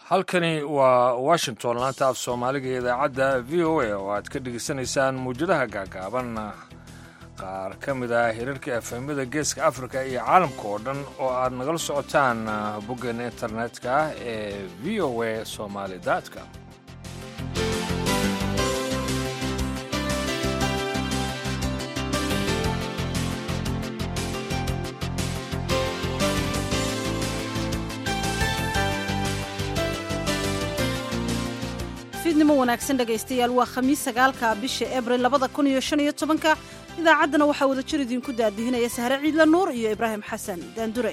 halkani waa washington laanta af soomaaliga ee idaacadda v o a oo aad ka dhegaysanaysaan muwjadaha gaagaaban qaar ka mid ah hirarka efemyada geeska afrika iyo caalamka oo dhan oo aad nagala socotaan boggeena internetka ee v o a somaali com fiidnimo wanaagsan dhegaystayaal waa khamiis sagaalka bisha abril labada kun iyo shan iyo tobanka idaacaddana waxaa wada jir idinku daadihinaya sahre ciidla nuur iyo ibraahim xasan daandure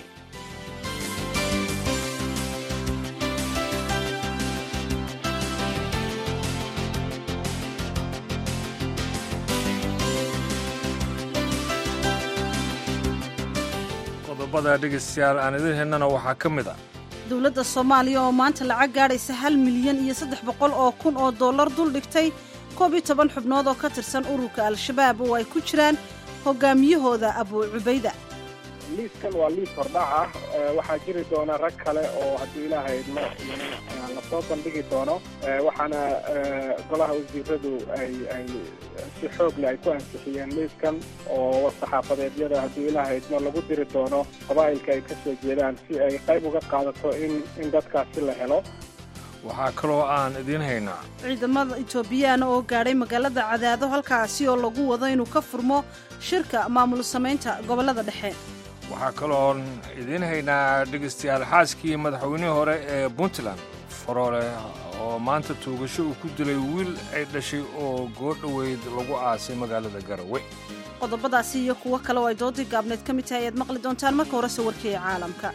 qodobada dhegaystayaal aan idin helnana waxaa ka mid ah dowladda soomaaliya oo maanta lacag gaadhaysa hal milyan iyo saddex boqol oo kun oo dollar dul dhigtay koob iyo toban xubnood oo ka tirsan ururka al-shabaab oo ay ku jiraan hogaamiyahooda abuu cubayda liiskan waa liis hordhac ah waxaa jiri doona rag kale oo haddii ilaahay idmo lasoo bandhigi doono waxaana golaha wasiiradu ay ay si xoog leh ay ku ansixiyeen liiskan oo saxaafadeedyada haddii ilaahay idmo lagu diri doono qabaa'ilka ay ka soo jeedaan si ay qayb uga qaadato in in dadkaasi la helo waxaa kaloo aan idiin haynaa ciidamada etoobiyaana oo gaadhay magaalada cadaado halkaasi oo lagu wado inuu ka furmo shirka maamul samaynta gobollada dhexe waxaa kaloon idiin haynaa dhegaystayaal xaaskii madaxweynihii hore ee puntland faroole oo maanta tuugasho uu ku dilay wiil ay dhashay oo goodhoweyd lagu aasay magaalada garawe qodobadaasi iyo kuwo kale oo ay doodii gaabneed ka mid tahay ayaad maqli doontaan marka horese warkeeya caalamka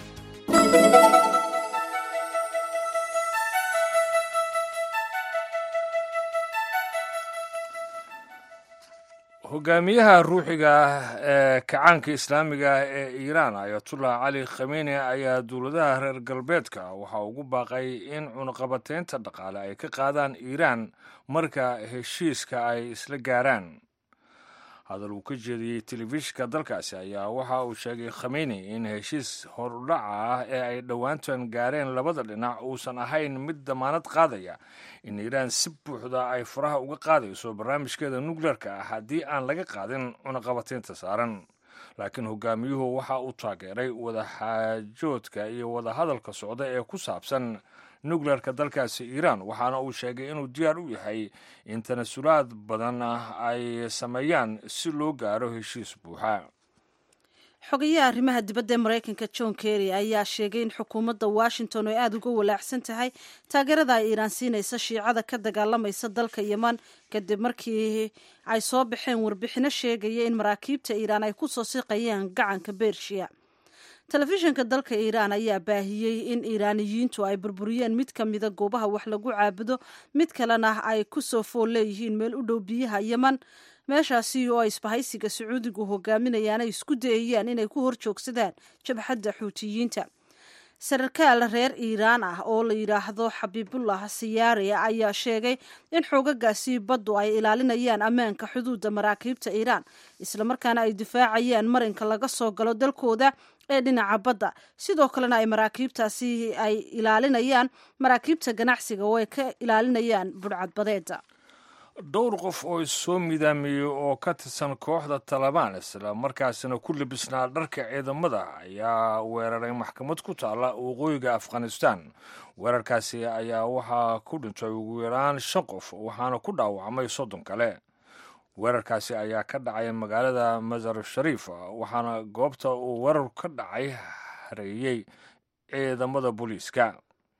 hogaamiyaha ruuxiga ee kacaanka islaamiga ee iiraan ayatullah cali khameni ayaa dowladaha reer galbeedka waxaa ugu baaqay in cunaqabateynta dhaqaale ay ka qaadaan iiraan marka heshiiska ay isla gaaraan hadal uu ka jeediyey telefishinka dalkaasi ayaa waxa uu sheegay khameni in heshiis hordhaca ah ee ay dhowaantan gaareen labada dhinac uusan ahayn mid damaanad qaadaya in iiraan si buuxda ay faraha uga qaadayso barnaamijkeeda nukleerka ah haddii aan laga qaadin cunaqabateynta saaran laakiin hogaamiyuhu waxa uu taageeray wadaxaajoodka iyo wadahadalka socda ee ku saabsan nukleerka dalkaasi iiraan waxaana uu sheegay inuu diyaar u yahay in tanasulaad badan ay sameeyaan si loo gaaro heshiis buuxa xogayaha arrimaha dibadda ee maraykanka john kerry ayaa sheegay in xukuumadda washington ay aada uga walaacsan tahay taageerada ay iiraan siinaysa shiicada ka dagaalamaysa dalka yeman kadib markii ay soo baxeen warbixino sheegaya in maraakiibta iiraan ay ku soo siqayaan gacanka bershiya telefishinka dalka iiraan ayaa baahiyey in iiraaniyiintu ay burburiyeen mid ka mida goobaha wax lagu caabudo mid kalena ay ku soo fool leeyihiin meel u dhow biyaha yeman meeshaasi oo ay isbahaysiga sacuudigu hogaaminayaan ay isku dayayaan inay ku hor joogsadaan jabxadda xuutiyiinta sarkaal reer iiraan ah oo la yidhaahdo xabiibullah siyaari ayaa sheegay in xoogagaasi baddu ay ilaalinayaan ammaanka xuduudda maraakiibta iiraan islamarkaana ay difaacayaan marinka laga soo galo dalkooda ee dhinaca badda sidoo kalena ay maraakiibtaasi ay ilaalinayaan maraakiibta ganacsiga oo ay ka ilaalinayaan budhcadbadeeda dhowr qof oo issoo midaamiyey oo ka tirsan kooxda talabaan isla markaasina ku libisnaa dharka ciidamada ayaa weeraray maxkamad ku taalla waqooyiga afghanistan weerarkaasi ayaa waxaa ku dhintay ugu yaraan shan qof waxaana ku dhaawacmay soddon kale weerarkaasi ayaa ka dhacay magaalada masar shariif waxaana goobta uu weerar ka dhacay hareeyey ciidamada booliiska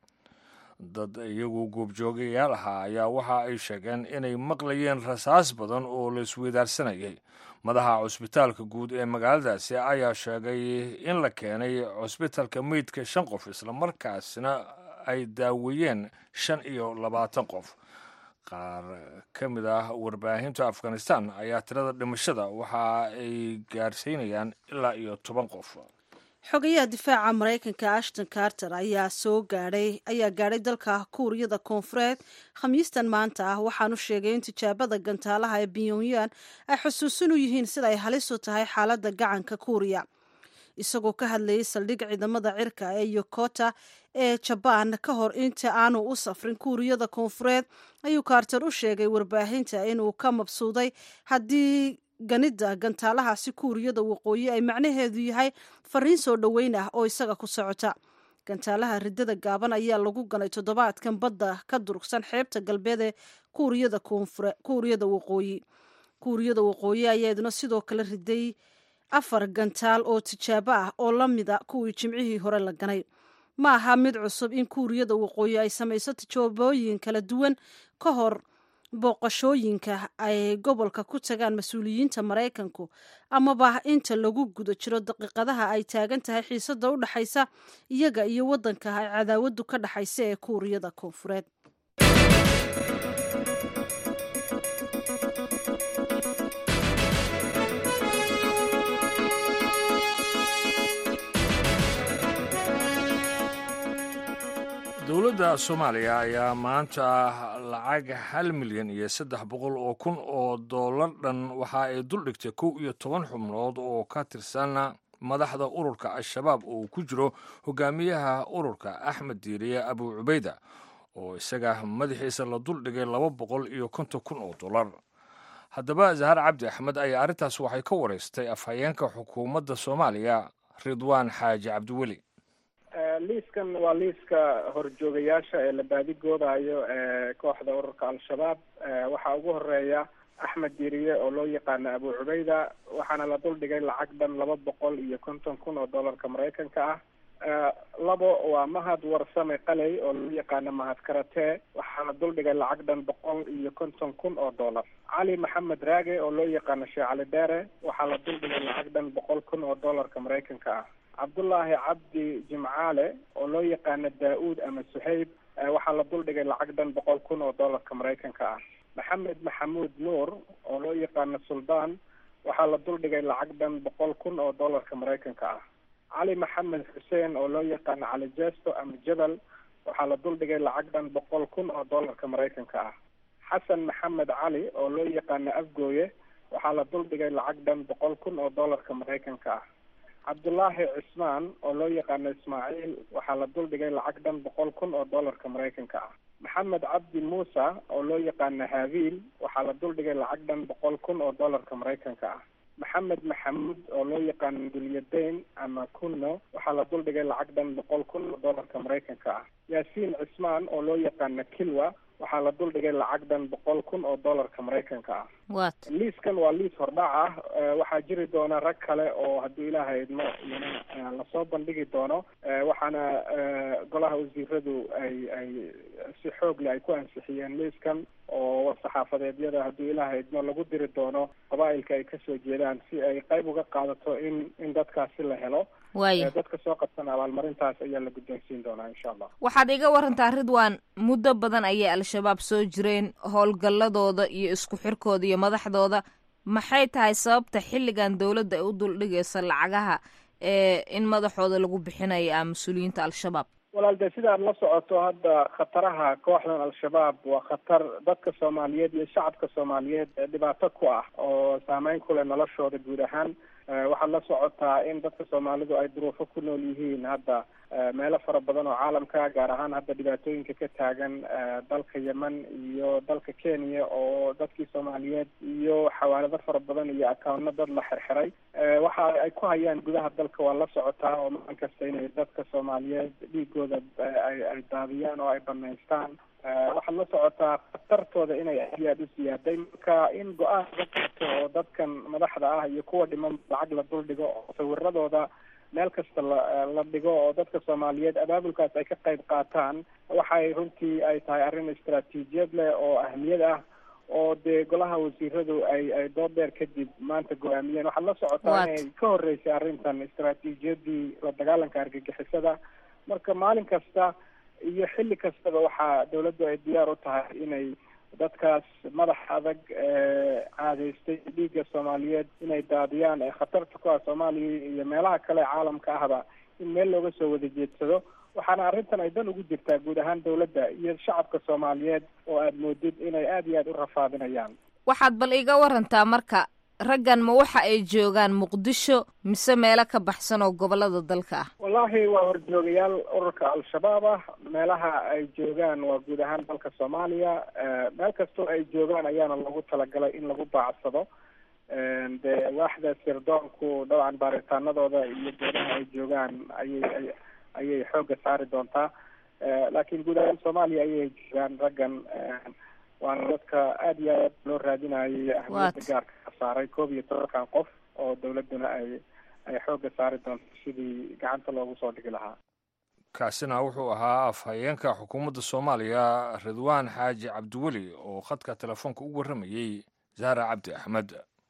dad iyagu goobjoogayaal ahaa ayaa waxa ay sheegeen inay maqlayeen rasaas badan oo la isweydaarsanayay madaxa cusbitaalka guud ee magaaladaasi ayaa sheegay in la keenay cusbitalka meydka shan qof islamarkaasina ay daaweeyeen shan iyo labaatan qof qaar ka mid ah warbaahinta afghanistan ayaa tirada dhimashada waxa ay gaarsiinayaan ilaa iyo toban qof xogayaha difaaca maraykanka ashton carter ayaa soo gaadhay ayaa gaadhay dalka kuuriyada koonfureed khamiistan maanta ah waxaanu sheegay in tijaabada gantaalaha ee pyongyang ay xusuusin u yihiin sida ay halis u tahay xaaladda gacanka kuuriya isagoo ka hadlayay saldhig ciidamada cirka ee yokota ee jabaan ka hor inta aanu u safrin kuuriyada koonfureed ayuu carter u sheegay warbaahinta inuu ka mabsuuday haddii ganida gantaalahaasi kuuriyada waqooyi ay macnaheedu yahay fariin soo dhoweyn ah oo isaga ku socota gantaalaha ridada gaaban ayaa lagu ganay toddobaadkan badda ka durugsan xeebta galbeed ee kuuriyada kuuriyada waqooyi kuuriyada waqooyi ayaaduna sidoo kale riday afar gantaal oo tijaabo ah oo la mida kuwii jimcihii hore la ganay ma aha mid cusub in kuuriyada waqooyi ay samayso tijaabooyin kala duwan ka hor booqashooyinka ay gobolka ku tagaan mas-uuliyiinta maraykanku amaba inta lagu guda jiro daqiiqadaha ay taagan tahay xiisada u dhaxaysa iyaga iyo waddanka ay cadaawadu ka dhaxaysa ee kuuriyada koonfureed dowladda soomaaliya ayaa maanta lacag hal milyan iyo saddex boqol oo kun oo dollar dhan waxa ay duldhigtay kow iyo toban xubnood oo ka tirsan madaxda ururka al-shabaab oo uu ku jiro hogaamiyaha ururka axmed diiriye abu cubayda oo isaga madaxiisa la duldhigay laba boqol iyo konton kun oo dollar haddaba zahar cabdi axmed ayaa arrintaas waxay ka wareystay afhayeenka xukuumadda soomaaliya ridwaan xaaji cabdiweli liiskan waa liiska horjoogayaasha ee la baadigoodayo ee kooxda ururka al-shabaab waxaa ugu horeeya axmed diiriye oo loo yaqaano abu cubayda waxaana la duldhigay lacag dhan laba boqol iyo konton kun oo dollarka maraykanka ah labo waa mahad warsame qaley oo loo yaqaano mahad karate waxaa la duldhigay lacag dhan boqol iyo konton kun oo dollar cali maxamed raage oo loo yaqaano sheekh cali dheere waxaa la duldhigay lacag dhan boqol kun oo dollarka maraykanka ah cabdullaahi cabdi jimcaale oo loo yaqaano daa-uud ama suhayb waxaa la duldhigay lacag dhan boqol kun oo dollarka maraykanka ah maxamed maxamuud nuur oo loo yaqaano suldaan waxaa la duldhigay lacag dhan boqol kun oo dollarka maraykanka ah cali maxamed xuseen oo loo yaqaano cali jesto ama jabal waxaa la duldhigay lacag dhan boqol kun oo dollarka maraykanka ah xasan maxamed cali oo loo yaqaano afgooye waxaa la duldhigay lacag dhan boqol kun oo dollarka maraykanka ah cabdullaahi cismaan oo loo yaqaano ismaaciil waxaa la duldhigay lacag dhan boqol kun oo dollarka maraykanka ah maxamed cabdi muuse oo loo yaqaano haabiil waxaa la duldhigay lacag dhan boqol kun oo dollarka maraykanka ah maxamed maxamuud oo loo yaqaano dulyadayn ama kunno waxaa la duldhigay lacag dhan boqol kun oo dollarka maraykanka ah yaasiin cismaan oo loo yaqaano kilwa waxaa la duldhigay lacag dhan boqol kun oo dollarka maraykanka ah wat liiskan waa liis hordhac ah waxaa jiri doona rag kale oo hadduu ilaahay idmo iyana lasoo bandhigi doono waxaana golaha wasiiradu ay ay si xoogle ay ku ansixiyeen liiskan oo war-saxaafadeedyada hadduu ilaahay idmo lagu diri doono qabaa'ilka ay kasoo jeedaan si ay qayb uga qaadato in in dadkaasi la helo waaya dadka soo qabsan abaalmarintaas ayaa la guddoonsiin doonaa insha allah waxaad iga warantaa ridwan muddo badan ayay al-shabaab soo jireen howlgalladooda iyo isku xirkooda iyo madaxdooda maxay tahay sababta xilligan dowladda ay u duldhigaysa lacagaha ee in madaxooda lagu bixinayo ah mas-uuliyiinta al-shabaab walaal dee sidaad la socoto hadda khataraha kooxdan al-shabaab waa khatar dadka soomaaliyeed iyo shacabka soomaaliyeed dhibaato ku ah oo saameyn ku leh noloshooda guud ahaan waxaad la socotaa in dadka soomaalidu ay duruufo ku nool yihiin hadda meelo fara badan oo caalamka gaar ahaan hadda dhibaatooyinka ka taagan dalka yemen iyo dalka kenya oo dadkii soomaaliyeed iyo xawaalado fara badan iyo akawno dad la xirxiray waxa ay ku hayaan gudaha dalka waa la socotaa oo maalin kasta inay dadka soomaaliyeed dhiigooda ay ay daadiyaan oo ay banaystaan waxaad la socotaa khatartooda inay aad iyo aada u siyaaday marka in go-aan laga qaato oo dadkan madaxda ah iyo kuwa dhiman lacag la duldhigo oo sawiradooda meel kasta la la dhigo oo dadka soomaaliyeed abaabulkaas ay ka qayb qaataan waxay runtii ay tahay arrin istaraatiijiyad leh oo ahmiyad ah oo dee golaha wasiiradu ay ay dood dheer kadib maanta go-aamiyeen waxaad la socotaa inay ka horreysay arrintan istaraatiijiyadii la dagaalanka argagixisada marka maalin kasta iyo xilli kastaba waxaa dawladdu ay diyaar u tahay inay dadkaas madax adag caadaystay dhiigga soomaaliyeed inay daadiyaan ee khatarta ku ah soomaaliya iyo meelaha kale caalamka ahba in meel looga soo wada jeedsado waxaana arrintan ay dan ugu jirtaa guud ahaan dawladda iyo shacabka soomaaliyeed oo aada moodid inay aada iyo aada u rafaadinayaan waxaad bal iga warantaa marka raggan ma waxa ay joogaan muqdisho mise meelo ka baxsan oo gobolada dalka ah wallaahi waa horjoogayaal ururka al-shabaab ah meelaha ay joogaan waa guud ahaan dalka soomaaliya meel kastoo ay joogaan ayaana loogu talagalay in lagu baacsado dee waaxda sirdoonku dabcan baaritaanadooda iyo goodaha ay joogaan ayay ayay xoogga saari doontaa laakiin guud ahaan soomaaliya ayay joogaan raggan waana dadka aada iyo aad loo raadinayay ahmiyadda gaarka ka saaray koob iyo tobankan qof oo dawladduna ay ay xoogga saari doonto sidii gacanta loogu soo dhigi lahaa kaasina wuxuu ahaa afhayeenka xukuumadda soomaaliya ridwaan xaaji cabdiweli oo khadka telefoonka u warramayey zahra cabdi axmed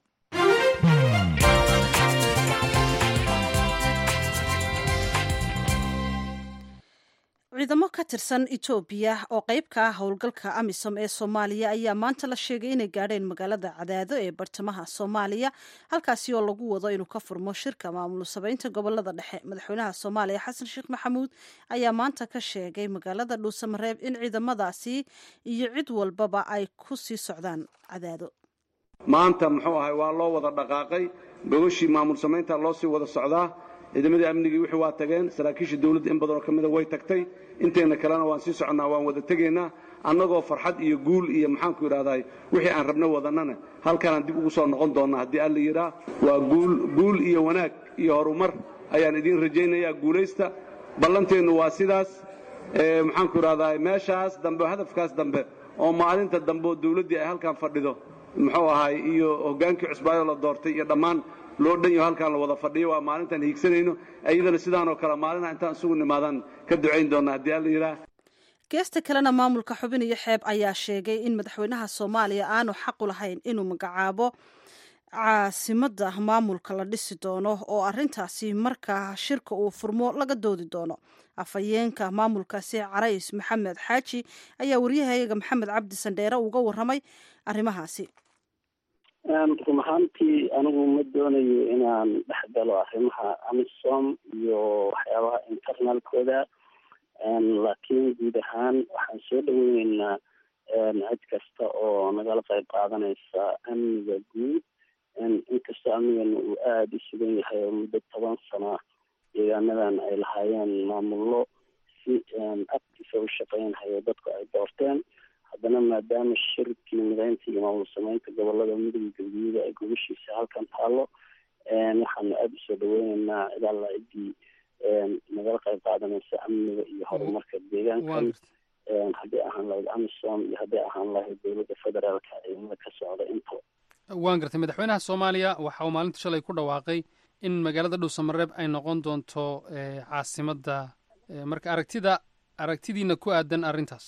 ciidamo ka tirsan etoobiya oo qayb ka ah howlgalka amisom ee soomaaliya ayaa maanta la sheegay inay gaadheen magaalada cadaado ee bartamaha soomaaliya halkaasi oo lagu wado inuu ka furmo shirka maamul sabeynta gobolada dhexe madaxweynaha soomaaliya xasan sheekh maxamuud ayaa maanta ka sheegay magaalada dhuusamareeb in ciidamadaasi iyo cid walbaba ay ku sii socdaan cadaado maanta muxuu ahay waa loo wada dhaqaaqay gogashii maamul samaynta loo sii wada socdaa ciidamadii amnigii wixii waa tageen saraakiisha dawladda in badanoo ka mida way tagtay inteenna kalena waan sii soconnaa waan wada tegaynaa annagoo farxad iyo guul iyo maxaanku idhahdaa wixii aan rabno wadannana halkaanaan dib ugu soo noqon doonnaa haddii alla yidhaa waa guul guul iyo wanaag iyo horumar ayaan idiin rajaynayaa guulaysta ballanteennu waa sidaas maxaanku idhahdaa meeshaas dambe hadafkaas dambe oo maalinta dambe oo dawladdii ay halkaan fadhido muxuu ahaay iyo hoggaankii cusbaayoo la doortay iyo dhammaan loo dhan yaho halkaan la wada fadhiyo waa maalintaan hiigsanayno iyadana sidaanoo kale maalina intaan isugu nimaadaan ka ducayn doonna haddii alla yidhaah geesta kalena maamulka xubin iyo xeeb ayaa sheegay in madaxweynaha soomaaliya aanu xaqu lahayn inuu magacaabo caasimadda maamulka la dhisi doono oo arintaasi markaa shirka uu furmo laga doodi doono afhayeenka maamulkaasi carays maxamed xaaji ayaa waryahayaga maxamed cabdi sandheere uga waramay arrimahaasi run ahaantii anigu ma doonayo inaan dhex galo arrimaha amisom iyo waxyaabaha internalkooda laakiin guud ahaan waxaan soo dhaweyneynaa cid kasta oo nagala qayb qaadanaysa amniga guud inkastoo amnigana uu aada u sugan yahay oo muddo toban sana deegaanadan ay lahaayeen maamullo si actifa u shaqeynhayo dadku ay doorteen haddana maadaama shirkii mideynta iyo maamul sameynta gobolada midowga galguduuda ay gobashiisa halkan taalo waxaanu aada usoo dhaweyneynaa cid alla ciddii nagala qayb qaadanaysa amniga iyo horumarka deegaankan haddii ahaan lahayd amisom iyo haddii ahaan lahayd dowladda federaalka ciidamada ka socda intaba waan gartay madaxweynaha soomaaliya waxa uu maalinta shalay ku dhawaaqay in magaalada dhuusamareeb ay noqon doonto caasimadda marka aragtida aragtidiina ku aadan arrintaas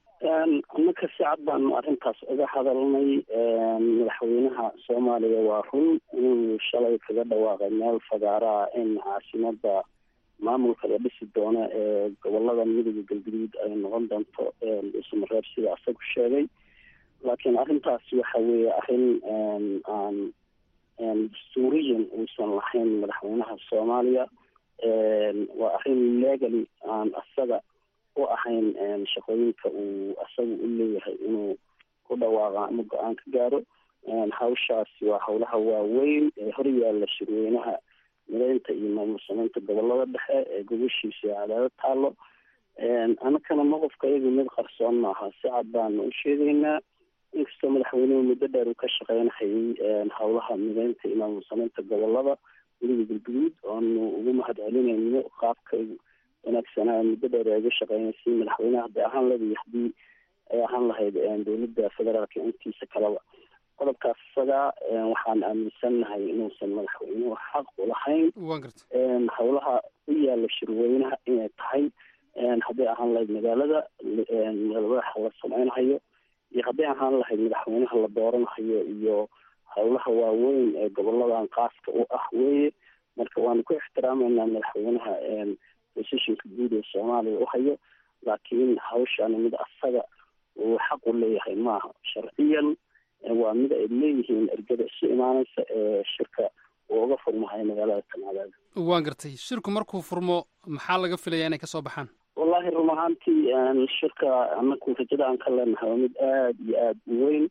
annaka si cad baanu arrintaas uga hadalnay madaxweynaha soomaaliya waa run inuu shalay kaga dhawaaqay meel fagaaraa in caasimadda maamulka la dhisi doono ee gobolada midowga galguduud ay noqon doonto dhuusamareeb sida asagu sheegay laakiin arrintaasi waxa weeye arrin aan dastuuriyan uusan lahayn madaxweynaha soomaaliya waa arrin legally aan asaga u ahayn shaqooyinka uu asaga u leeyahay inuu ku dhawaaqa ama go-aan ka gaaro hawshaasi waa howlaha waaweyn ee horyaalla shirweynaha mideynta iyo maamul sameynta gobolada dhexe ee gobashiisa cadaado taalo anakana maqofka iyaga mid qarsoon maaha si cad baanu u sheegaynaa inkastoo madaxweynuhu muddo dheer uu ka shaqeynhayay howlaha mideynta iyo maamul sameynta gobolada weliga galguduud oonu ugu mahad celinayno qaabka wanaagsanaa muddo dheer ay uga shaqeynaysay madaxweyneha hadday ahaan lahayd iyo haddii ay ahaan lahayd dowladda federaalka intiisa kaleba qodobkaas isagaa waxaan aaminsannahay inuusan madaxweynuhu xaq u lahayn howlaha u yaala shirweynaha inay tahay hadday ahaan lahayd magaalada madaxa la sameynhayo iyo hadday ahaan lahayd madaxweynaha la dooranhayo iyo howlaha waaweyn ee goboladan qaaska u ah weeye marka waanu ku ixtiraameynaa madaxweynaha positionka guud ee soomaaliya u hayo laakiin hawshaani mid asaga uu xaq u leeyahay maaha sharciyan waa mid ay leeyihiin ergada isu imaanaysa ee shirka uu uga furmahayo magaalada tanadaada waan gartay shirku markuu furmo maxaa laga filayaa inay kasoo baxaan wallahi run ahaantii shirka anaku rajada aan ka leenahay waa mid aada iyo aada u weyn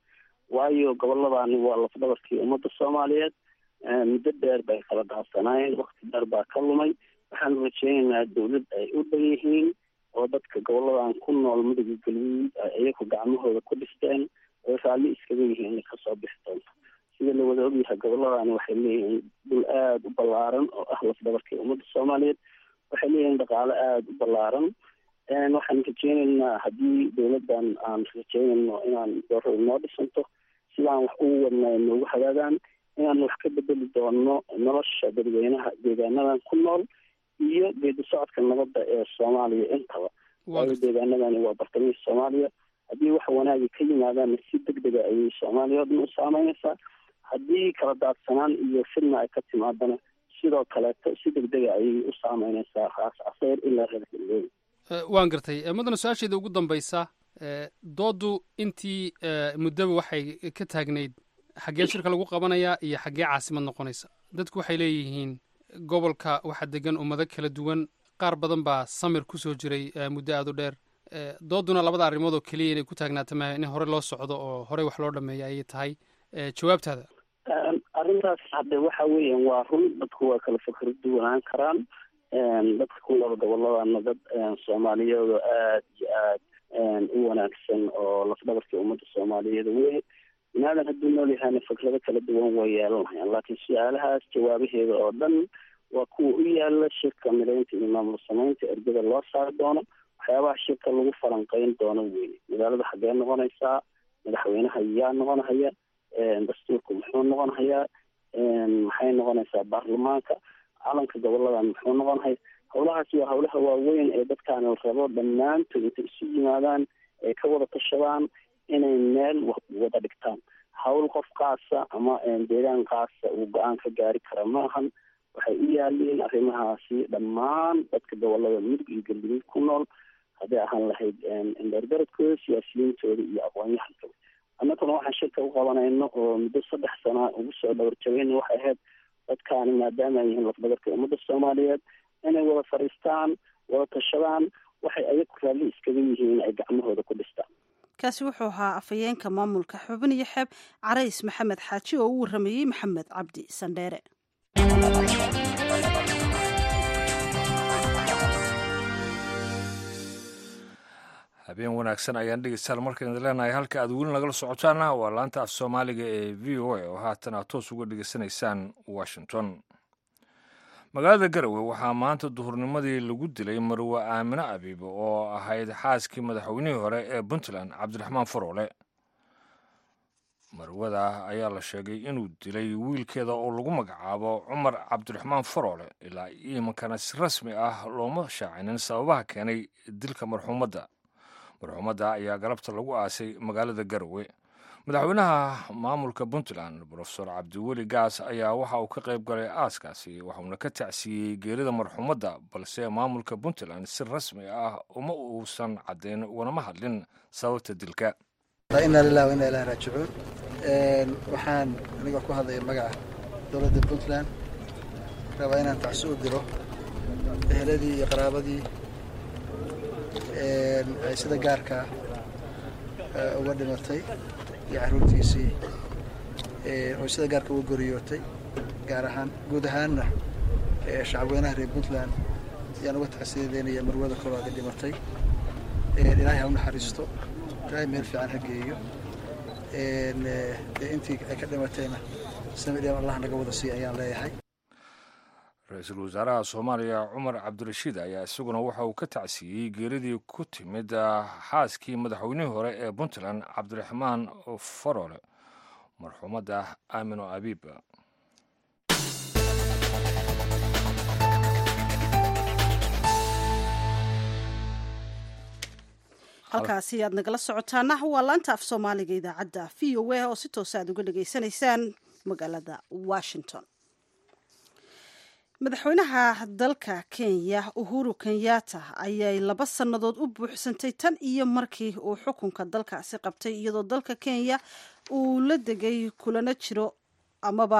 waayo gobolladani waa lafdhabarkii ummadda soomaaliyeed muddo dheer bay kala dhaafsanaayeen wakti dheer baa ka lumay waxaanu rajeynaynaa dawlad ay u dhan yihiin oo dadka goboladan ku nool muduga galguud ay iyagu gacmahooda ku dhisteen oo raalli iskaga yihiin inay kasoo bixi doonto sida la wada ogyahay goboladani waxay leeyihiin dhul aada u ballaaran oo ah lafdhabarkii ummadda soomaaliyeed waxay leeyihiin dhaqaalo aada u ballaaran waxaan rajeynaynaa haddii dawladdan aan rajeynayno inaan dooro inoo dhisanto sidaan wax ugu wadnay noogu hagaagaan inaan wax ka bedeli doono nolosha dadweynaha deegaanadan ku nool iyo geedi socodka nabadda ee soomaaliya intaba waayo deegaanadani waa bartamihii soomaaliya haddii wax wanaagi ka yimaadaanna si deg dega ayay soomaaliya o dhan u saameynaysaa haddii kala daadsanaan iyo fidna ay ka timaadana sidoo kaleeto si deg dega ayay u saameynaysaa raas caseyr ilaa reer galbeed waan gartay mudana su-aasheeda ugu dambaysa dooddu intii muddaba waxay ka taagnayd xaggee shirka lagu qabanayaa iyo xaggee caasimad noqonaysa dadku waxay leeyihiin gobolka waxaa degan ummado kala duwan qaar badan baa samir ku soo jiray muddo aada u dheer doodduna labada arrimood oo keliya inay ku taagnaata maaha in hore loo socdo oo horey wax loo dhameeya ayay tahay jawaabtaada arrintaas hadde waxa weeyaan waa run dadku waa kala fakar duwanaan karaan dadka ku nool goboladana dad soomaaliyeed oo aada iyo aad u wanaagsan oo lafdhabarkii ummadda soomaaliyeed wey binaadan hadduu nool yahayna fikrado kala duwan way yeelanayaan laakiin su-aalahaas jawaabaheeda oo dhan waa kuwa u yaala shirka mideynta iyo maamul samaynta ergada loo saari doono waxyaabaha shirka lagu falanqeyn doono wey magaalada xaggee noqonaysaa madaxweynaha yaa noqonhaya dastuurku muxuu noqonhayaa maxay noqonaysaa baarlamaanka calanka goboladan muxuu noqonhaya howlahaas waa howlaha waaweyn ee dadkaan la rabo dhammaantood intay isu yimaadaan ay ka wada tashadaan inay meel wada dhigtaan hawl qof kaasa ama deegaan kaasa uu go-aan ka gaari kara ma ahan waxay u yaaliin arrimahaasi dhammaan dadka gobolada mudug iyo galguduud ku nool hadday ahaan lahayd indheergaradkooda siyaasiyiintooda iyo aqoon-yahankooda annaguna waxaan shirka u qabanayno oo muddo saddex sana ugu soo dhawarjabeyna waxay ahayd dadkaani maadaama ay yihiin lafdabarka ummadda soomaaliyeed inay wada fadhiistaan wada tashadaan waxay ayagu raalli iskaga yihiin ay gacmahooda ku dhistaan kaasi wuxuu ahaa afhayeenka maamulka xubin iyo xeeb carays maxamed xaaji oo u warramayey maxamed cabdi sandheere habeen wanaagsan ayaan dhegeystayaal markaan idin leenahay halka aad weli nagala socotaana waa laanta af soomaaliga ee v o a oo haatan aad toos uga dhegeysanaysaan washington magaalada garowe waxaa maanta duhurnimadii lagu dilay marwe aamino abiib oo ahayd xaaskii madaxweynihii hore ee puntland cabdiraxmaan faroole marwada ayaa la sheegay inuu dilay wiilkeeda oo lagu magacaabo cumar cabdiraxmaan faroole ilaa iimankana si rasmi ah looma shaacinin sababaha keenay dilka marxuumadda marxuumadda ayaa galabta lagu aasay magaalada garowe madaxweynaha maamulka puntland brofesor cabdiweli gaas ayaa waxa uu ka qayb galay aaskaasi waxuuna ka tacsiiyey geerida marxuumadda balse maamulka puntland si rasmi ah uma uusan caddayn uganama hadlin sababta dilka inaa lilah wa inaa ilahi raajicuun waxaan aniga ku hadlaya magaca dowladda puntland rabaa inaan tacsi u diro eheladii iyo qaraabadii ay sida gaarkaa uga dhimatay iyo caruurtiisii oo sida gaarka uga goriyootay gaar ahaan guud ahaanna shacabweynaha reer puntland ayaan uga tacsiyadeynaya marwada koobaad dhimatay ilaahay ha u naxariisto ilaahay meel fiican ha geeyo dee intii ay ka dhimatayna samidheem allah naga wada siiya ayaan leeyahay ra-iisul wasaaraha soomaaliya cumar cabdirashiid ayaa isaguna waxa uu ka tacsiiyey geeridii ku timid xaaskii madaxweynihii hore ee puntland cabdiraxmaan faroole marxuumadda aamino abiib halkaasi aad nagala socotaana waa laanta af soomaaliga idaacadda v o a oo si toosa aad uga dhageysanaysaan magaalada washington madaxweynaha dalka kenya uhuru kenyatta ayay laba sannadood u buuxsantay tan iyo markii uu xukunka dalkaasi qabtay iyadoo dalka kenya uu la degay kulana jiro amaba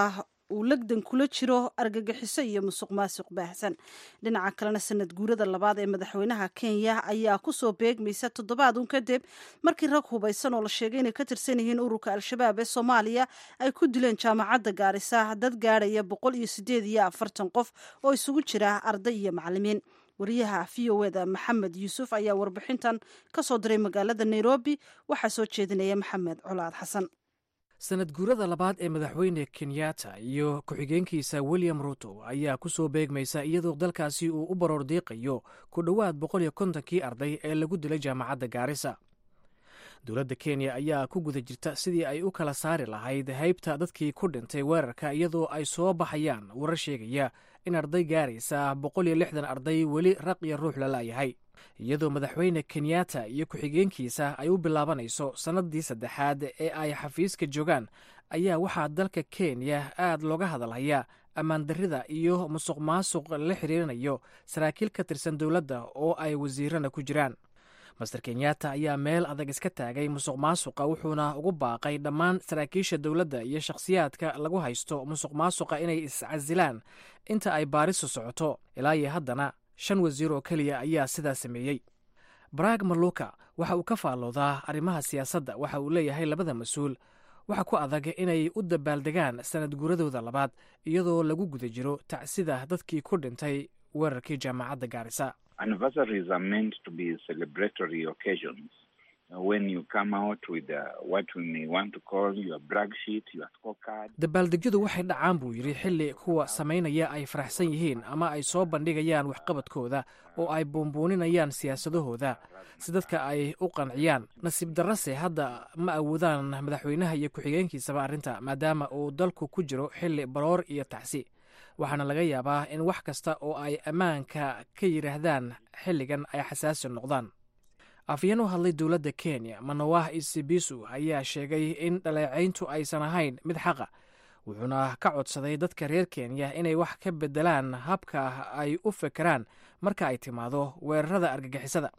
uu legdan kula jiro argagixiso iyo musuq maasuq baahsan dhinaca kalena sanad guurada labaad ee madaxweynaha kenya ayaa kusoo beegmaysa toddobaad un kadib markii rag hubaysan oo la sheegay inay ka tirsan yihiin ururka al-shabaab ee soomaaliya ay ku dileen jaamacadda gaarisa dad gaadhaya boqol iyo sideed iyo afartan qof oo isugu jira arday iyo macalimiin wariyaha v o eda maxamed yuusuf ayaa warbixintan ka soo diray magaalada nairobi waxaa soo jeedinaya maxamed colaad xasan sanad guurada labaad ee madaxweyne kenyatta iyo ku-xigeenkiisa william ruto ayaa ku soo beegmaysa iyadoo dalkaasi uu u baroor diiqayo ku dhowaad boqol iyo kontonkii arday ee lagu dilay jaamacadda gaarisa dowladda kenya ayaa ku guda jirta sidii ay u kala saari lahayd haybta dadkii ku dhintay weerarka iyadoo ay soo baxayaan warar sheegaya in arday gaaraysa boqol iyo lixdan arday weli raq iyo ruux la la'yahay iyadoo madaxweyne kenyatta iyo ku-xigeenkiisa ay u bilaabanayso sannaddii saddexaad ee ay xafiiska joogaan ayaa waxaa dalka kenya aad looga hadalhayaa ammaandarrida iyo musuq maasuq la xiriirinayo saraakiil ka tirsan dowladda oo ay wasiirana ku jiraan master kenyatta ayaa meel adag iska taagay musuq maasuqa wuxuuna ugu baaqay dhammaan saraakiisha dowladda iyo shakhsiyaadka lagu haysto musuq maasuqa inay iscasilaan inta ay baarisu socoto ilaa iyo haddana shan wasiir oo keliya ayaa sidaa sameeyey barag maluka waxa uu ka faalloodaa arrimaha siyaasadda waxa uu leeyahay labada mas-uul waxa ku adag inay u dabaaldegaan sanad guuradooda labaad iyadoo lagu guda jiro tacsida dadkii ku dhintay weerarkii jaamacadda gaarisa anniversaries are meant to be celebratory occasions when you come out with uh, what we may want to call your brag sheet, your scorecard. dabaaldegyadu waxay dhacaan buu yidhi xilli kuwa samaynaya ay faraxsan yihiin ama ay soo bandhigayaan waxqabadkooda oo ay buunbuuninayaan siyaasadahooda si dadka ay u qanciyaan nasiib darrase hadda ma awoodaan madaxweynaha iyo ku-xigeenkiisaba arrinta maadaama uu dalku ku jiro xilli baroor iyo tacsi waxaana laga yaabaa in wax kasta oo ay ammaanka ka yidhaahdaan xilligan ay xasaasi noqdaan afyeen u hadlay dowladda kenya manawah isibisu ayaa sheegay in dhaleecayntu aysan ahayn mid xaqa wuxuuna ka codsaday dadka reer kenya inay wax ka beddelaan habka ay u fekeraan marka ay timaado weerarada argagixisada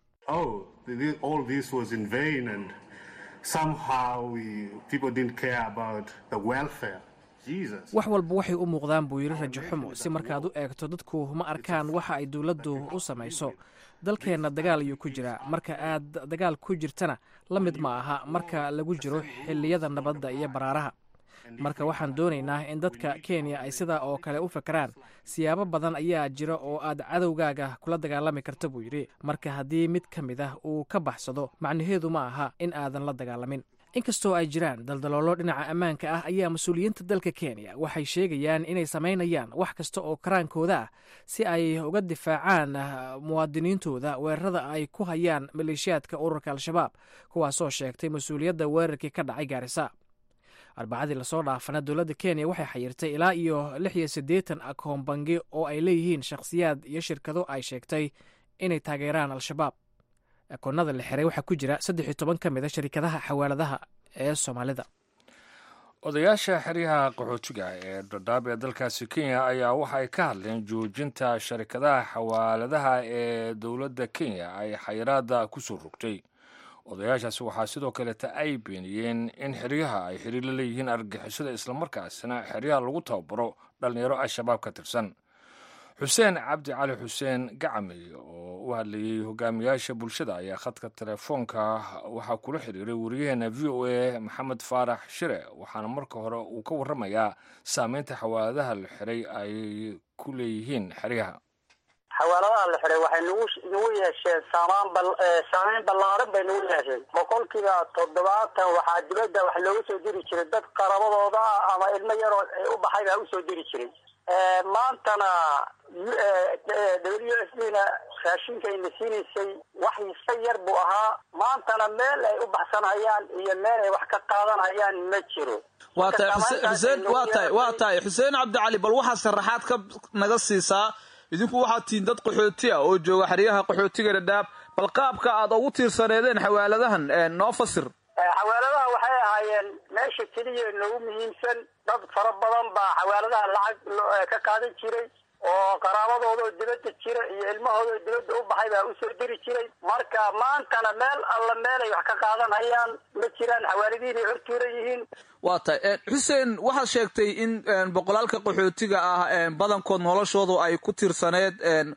wax walba waxay u muuqdaan buu yidhi rajo xumo si markaad u eegto dadku ma arkaan waxa ay dowladdu u samayso dalkeenna dagaal ayuu ku jiraa marka aad dagaal ku jirtana la mid ma aha marka lagu jiro xilliyada nabadda iyo baraaraha marka waxaan doonaynaa in dadka kenya ay sidaa oo kale u fekeraan siyaabo badan ayaa jira oo aad cadowgaaga kula dagaalami karta buu yidhi marka haddii mid ka mid ah uu ka baxsado macnaheedu ma aha in aadan la dagaalamin inkastoo ay jiraan daldaloolo dhinaca ammaanka ah ayaa mas-uuliyiinta dalka kenya waxay sheegayaan inay samaynayaan wax kasta oo karaankooda ah si ay uga difaacaan muwaadiniintooda weerarada ay ku hayaan maleeshiyaadka ururka al-shabaab kuwaasoo sheegtay mas-uuliyadda weerarkii ka dhacay gaarisa arbacadii lasoo dhaafana dowladda kenya waxay xayirtay ilaa iyo lix iyo siddeetan akoon bangi oo ay leeyihiin shakhsiyaad iyo shirkado ay sheegtay inay taageeraan al-shabaab akoonada la xiray waxaa ku jira saddex iyo toban ka mid a sharikadaha xawaaladaha ee soomaalida odayaasha xeryaha qaxootiga ee dhadhaab ee dalkaasi kenya ayaa waxa ay ka hadleen joojinta sharikadaha xawaaladaha ee dowladda kenya ay xayiraada ku soo rogtay odayaashaasi waxaa sidoo kaleeta ay beeniyeen in xeryaha ay xiriir la leeyihiin argagixisada islamarkaasina xeryaha lagu tababaro dhallinyaro al-shabaab ka tirsan xuseen cabdi cali xuseen gacami oo u hadlayey hogaamiyaasha bulshada ayaa khadka telefoonka waxaa kula xiriiray wariyaheena v o a maxamed faarax shire waxaana marka hore uu ka waramayaa saameynta xawaaladaha la xiray ay ku leeyihiin xeryaha xawaaladaha la xiray waxay nagu nagu yeesheen saamaan bal saameyn ballaaran bay nagu yeesheen boqolkiiba toddobaatan waxaa dibadda wax looga soo diri jiray dad qarabadooda ah ama ilmo yaroo u baxay baa usoo diri jiray maantana w s d na raashinka ayna siinaysay wax iska yar buu ahaa maantana meel ay u baxsanhayaan iyo meel ay wax ka qaadanhayaan ma jiro waa tahay xuseen waa tahay waa tahay xuseen cabdicali bal waxaa sharaxaad ka naga siisaa idinku waxaad tihiin dad qaxooti ah oo jooga xeryaha qaxootiga dhadhaab bal qaabka aad ugu tiirsaneedeen xawaaladahan noo fasir xawaaladaha waxay ahaayeen meesha keliya noogu muhiimsan dad fara badan baa xawaaladaha lacag ka qaadan jiray oo qaraabadooda oo dibadda jira iyo ilmahooda oo dibadda u baxay baa usoo diri jiray marka maantana meel alla meel ay wax ka qaadanhayaan ma jiraan xawaalidiin ay hortuuran yihiin waa tahay xuseen waxaad sheegtay in boqolaalka qaxootiga ah badankood noloshoodu ay ku tiirsaneed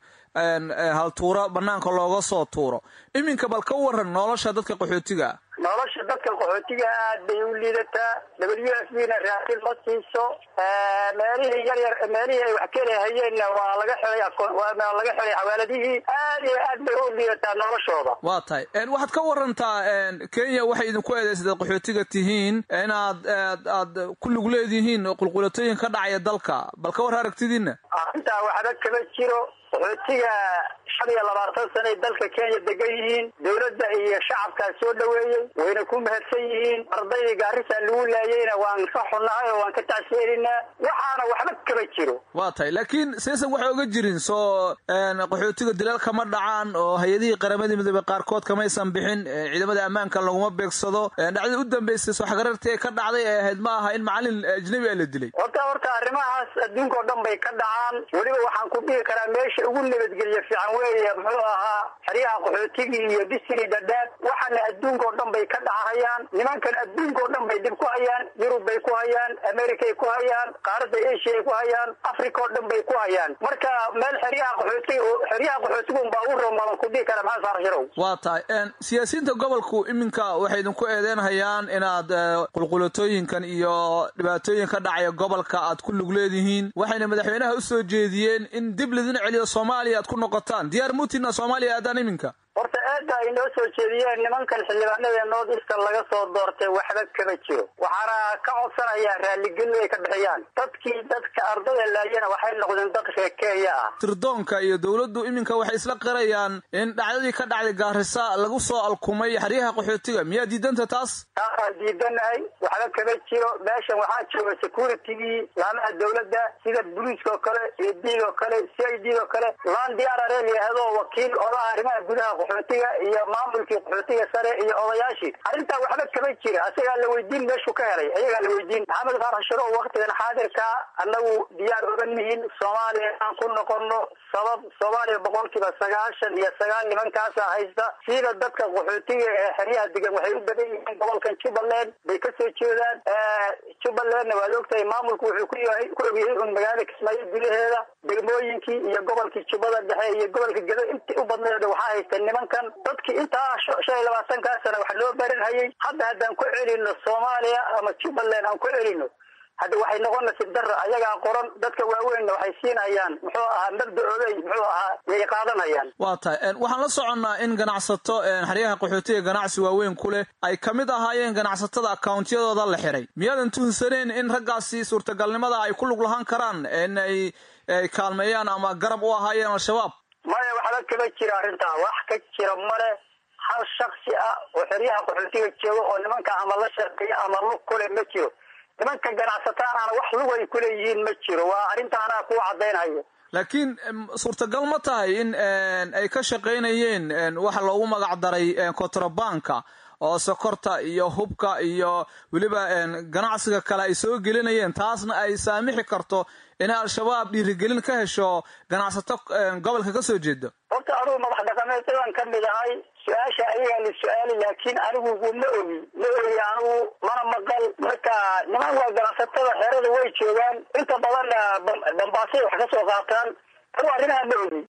haltuuro banaanka looga soo tuuro iminka bal ka waran nolosha dadka qaxootiga ah nolosha dadka qaxootiga aad bay u liidataa w f b na raashin ma siiso meelihii yar yar meelihii ay wax kelahayeenna waa laga xelay waa laga xelay xawaaladihii aad iyo aad bay u liidataa noloshooda waa tahay waxaad ka warantaa kenya waxay idinku eedeysadaed qaxootiga tihiin inaad aad ku lug leedihiin qulqulatooyin ka dhacaya dalka bal ka war aragtidiina arrintaa waxba kama jiro qaxootiga shan iyo labaatan sana ay dalka kenya degan yihiin dowladda iyo shacabkaa soo dhaweeyey wayna ku mahadsan yihiin ardaydii gaarisa lagu laayeyna waan ka xunnahay oo waan ka tacsiyelinaa waxaana waxba kama jiro waa tahay laakiin seesan waxay oga jirin soo qaxootiga dilal kama dhacaan oo hay-adihii qaramadii midoobe qaarkood kamaysan bixin ciidamada ammaanka laguma beegsado dhacdadii u dambeysay soo xagarartii ee ka dhacday ee ahayd ma aha in macalin ajnabi a la dilay horta horta arrimahaas adduunka oo dhan bay ka dhacaan weliba waxaan ku dhihi karaa meesha ugu nabadgelya fiican weeye muxuu ahaa xeryaha qaxootigii iyo disri dhadhaab waxaana adduunka oo dhan bay ka dhacahayaan nimankan adduunka oo dhan bay dhib ku hayaan yurub bay ku hayaan americay ku hayaan qaaradda asia ay ku hayaan africa oo dhan bay ku hayaan marka meel xeryaha qaxootiga xeryaha qaxootiga unbaa ugu romadan ku dhihi kara maxamed faarax sharow waa tahay siyaasiyiinta gobolku iminka waxay idinku eedeynhayaan inaad qulqulatooyinkan iyo dhibaatooyin ka dhacaya gobolka aad ku lug leedihiin waxayna madaxweynaha usoo jeediyeen in dib lidin celiyo soomaaliya aad ku noqotaan diyaar mutina soomaaliya aadaan iminka horta aada ay noo soo jeediyeen nimankan xildhibaanada ee north eastern laga soo doortay waxba kama jiro waxaana ka codsanayaa raalligelin ay ka bixiyaan dadkii dadka ardada laayana waxay noqdeen dad reer kenya ah tirdoonka iyo dowladdu iminka waxay isla qirayaan in dhacdadii ka dhacday gaarisa lagu soo alkumay xeryaha qaxootiga miyaa diidanta taas taasaan diidanahay waxba kama jiro meeshan waxaa jooga securitigii laamaha dowladda sida boliiska oo kale iyo diig oo kale c i d oo kale laan diyaarare layihahdo wakiil odaha arrimaha gudaha qaxootiga iyo maamulkii qaxootiga sare iyo odayaashii arrintaa waxba kama jira asagaa la weydiin meeshuu ka helay ayagaa la weydiin maxamed faarax sharo waktigan xaadirka annagu diyaar oga nihin soomaaliya aan ku noqono sabab soomaaliya boqolkiiba sagaashan iyo sagaal nimankaasa haysta sida dadka qaxootiga ee xeryaha degan waxay u badan yihiin gobolkan jubbaland bay kasoo jeedaan jubbalandna waad ogtahay maamulku wuxuu ku yahay ku ogyahay un magaalada kismaayo gudaheeda degmooyinkii iyo gobolkii jubbada dhexe iyo gobolka gedo intii u badneed waxaa haysta nimankan dadkii intaa shan iyo labaatankaa sana wax loo baranhayay hadda haddaan ku celino soomaaliya ama jubbaland aan ku celino hadda waxay noqonaysa dara ayagaa qoran dadka waaweynna waxay siinayaan muxuu ahaa mabda-ooday muxuu ahaa yay qaadanayaan waa tahay waxaan la soconnaa in ganacsato xeryaha qaxootiga ganacsi waaweyn ku leh ay ka mid ahaayeen ganacsatada akawntiyadooda la xiray miyaadan tuhunsaneen in raggaasi suurtagalnimada ay ku lug lahaan karaan in ay kaalmeeyaan ama garab u ahaayeen al-shabaab maya waxba kama jira arrintaa wax ka jira male hal shaksi ah oo xeryaha qaxootiga jooga oo nimanka ama la shaqeeya ama lug kule ma jiro nimanka ganacsataanaana wax lug ay kuleeyihiin ma jiro waa arrintaanaa kuwa caddaynhayo laakiin suurtagal ma tahay in ay ka shaqaynayeen waxa loogu magac daray kontrabanka oo sokorta iyo hubka iyo weliba ganacsiga kale ay soo gelinayeen taasna ay saamixi karto inay al-shabaab dhiirigelin ka hesho ganacsato gobolka ka soo jeeda horta anugu madax dhaqameedyadan ka mid ahay su-aasha ayagaa la su-aali laakiin anigu ma ogi ma ogi anigu mana maqal marka niman waa ganacsatada xerada way joogaan inta badanna dambaasay wax ka soo qaataan anigu arrimaha ma ogi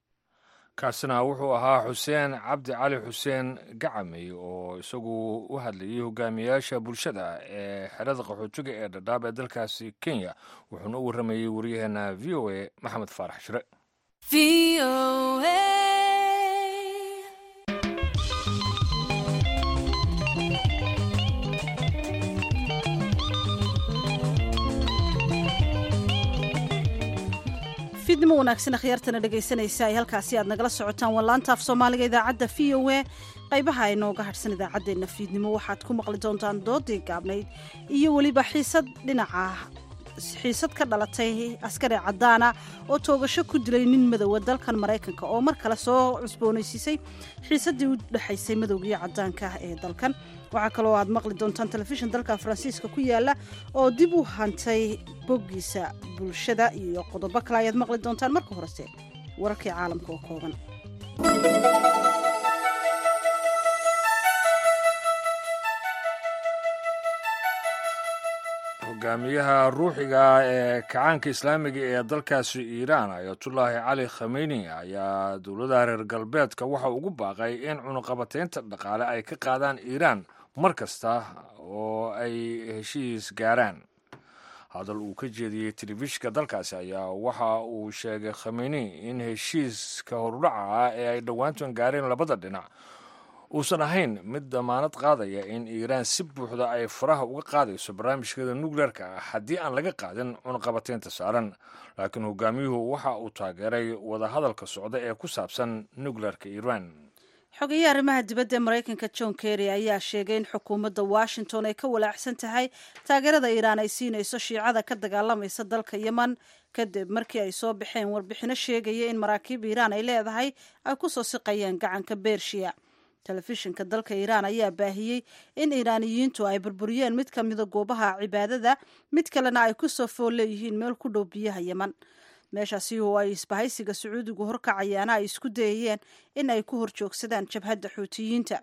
kaasina wuxuu ahaa xuseen cabdi cali xuseen gacamey oo isagu u hadlayay hogaamiyayaasha bulshada ee xerada qaxootiga ee dhadhaab ee dalkaasi kenya wuxuuna u warramayey waryaheena v o a maxamed faarax shire fidnimo wanaagsan akhyaartana dhegaysanaysa ay halkaasi aad nagala socotaan waa laanta af soomaaliga idaacadda v o a qaybaha inooga hadhsan idaacaddeenna fiidnimo waxaad ku maqli doontaan doodii gaabnayd iyo weliba xiisad dhinaca xiisad ka dhalatay askari caddaana oo toogasho ku dilay nin madowa dalkan maraykanka oo mar kale soo cusboonaysiisay xiisaddii u dhexaysay madowga iyo caddaanka ee dalkan waxaa kaloo aad maqli doontaan telefishin dalka faransiiska ku yaala oo dib u hantay boggiisa bulshada iyo qodobo kale ayaad maqli doontaan marka horese wararkii caalamka oo kooban hogaamiyaha ruuxiga ee kacaanka islaamiga ee dalkaasi iiraan ayatullaahi cali khameyni ayaa dowladaha reer galbeedka waxa ugu baaqay in cunuqabateynta dhaqaale ay ka qaadaan iiraan mar kasta oo ay heshiis gaaraan hadal uu ka jeediyey telefishinka dalkaasi ayaa waxa uu sheegay khameyni in heshiiska horudhaca ah ee ay dhowaantan gaareen labada dhinac uusan ahayn mid damaanad qaadaya in iiraan si buuxda ay faraha uga qaadayso barnaamijkeeda nukleerka ah haddii aan laga qaadin cunuqabateynta saaran laakiin hogaamiyuhu waxa uu taageeray wadahadalka socda ee ku saabsan nukleerka iiraan xogeeye arrimaha dibadda ee maraykanka john kerry ayaa sheegay in xukuumadda washington ay ka walaacsan tahay taageerada iiraan ay siinayso shiicada ka dagaalamaysa dalka yeman kadib markii ay soo baxeen warbixino sheegaya in maraakiib iiraan ay leedahay ay ku soo siqayeen gacanka bershiya telefishinka dalka iiraan ayaa baahiyey in iiraaniyiintu ay burburiyeen mid ka mida goobaha cibaadada mid kalena ay ku soo fool leeyihiin meel ku dhow biyaha yeman meeshaasi oo ay isbahaysiga sacuudigu horkacayaana ay isku dayayeen in ay ku horjoogsadaan jabhadda xuutiyiinta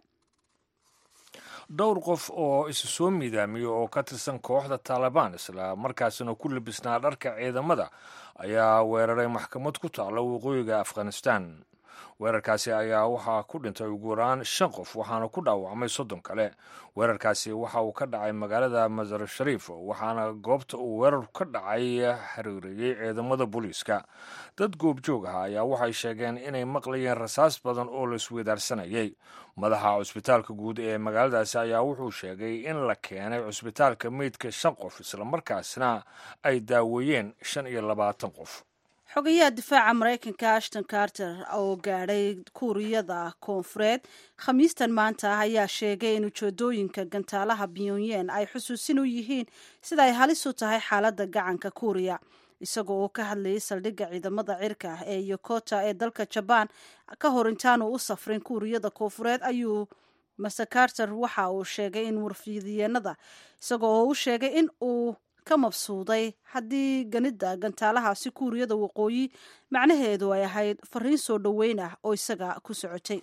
dhowr qof oo isu soo miidaamiyey oo ka tirsan kooxda taalibaan isla markaasina ku labisnaa dharka ciidamada ayaa weeraray maxkamad ku taalla waqooyiga afghanistan weerarkaasi ayaa waxaa ku dhintay ugu yaraan shan qof waxaana ku dhaawacmay soddon kale weerarkaasi waxa uu ka dhacay magaalada masar shariif waxaana goobta uu weerarku ka dhacay xiriiriyey ciidamada booliiska dad goobjoog ah ayaa waxay sheegeen inay maqlayeen rasaas badan oo la isweydaarsanayay madaxa cusbitaalka guud ee magaaladaasi ayaa wuxuu sheegay in la keenay cusbitaalka meydka shan qof islamarkaasna ay daaweeyeen shan iyo labaatan qof xogayaha difaaca maraykanka ashton carter oo gaadhay kuuriyada koonfureed khamiistan maanta ah ayaa sheegay in ujeedooyinka gantaalaha pyonyen ay xusuusin u yihiin sida ay halis u tahay xaaladda gacanka kuuriya isagoo oo ka hadlayay saldhigga ciidamada cirka ee yokota ee dalka jabaan ka hor intaanu u safrin kuuriyada koonfureed ayuu master carter waxa uu sheegay in warfiidiyeenada isagoo oo u sheegay in uu ka mabsuuday haddii ganida gantaalahaasi kuuriyada waqooyi macnaheedu ay ahayd fariin soo dhoweyn ah oo isaga ku socotay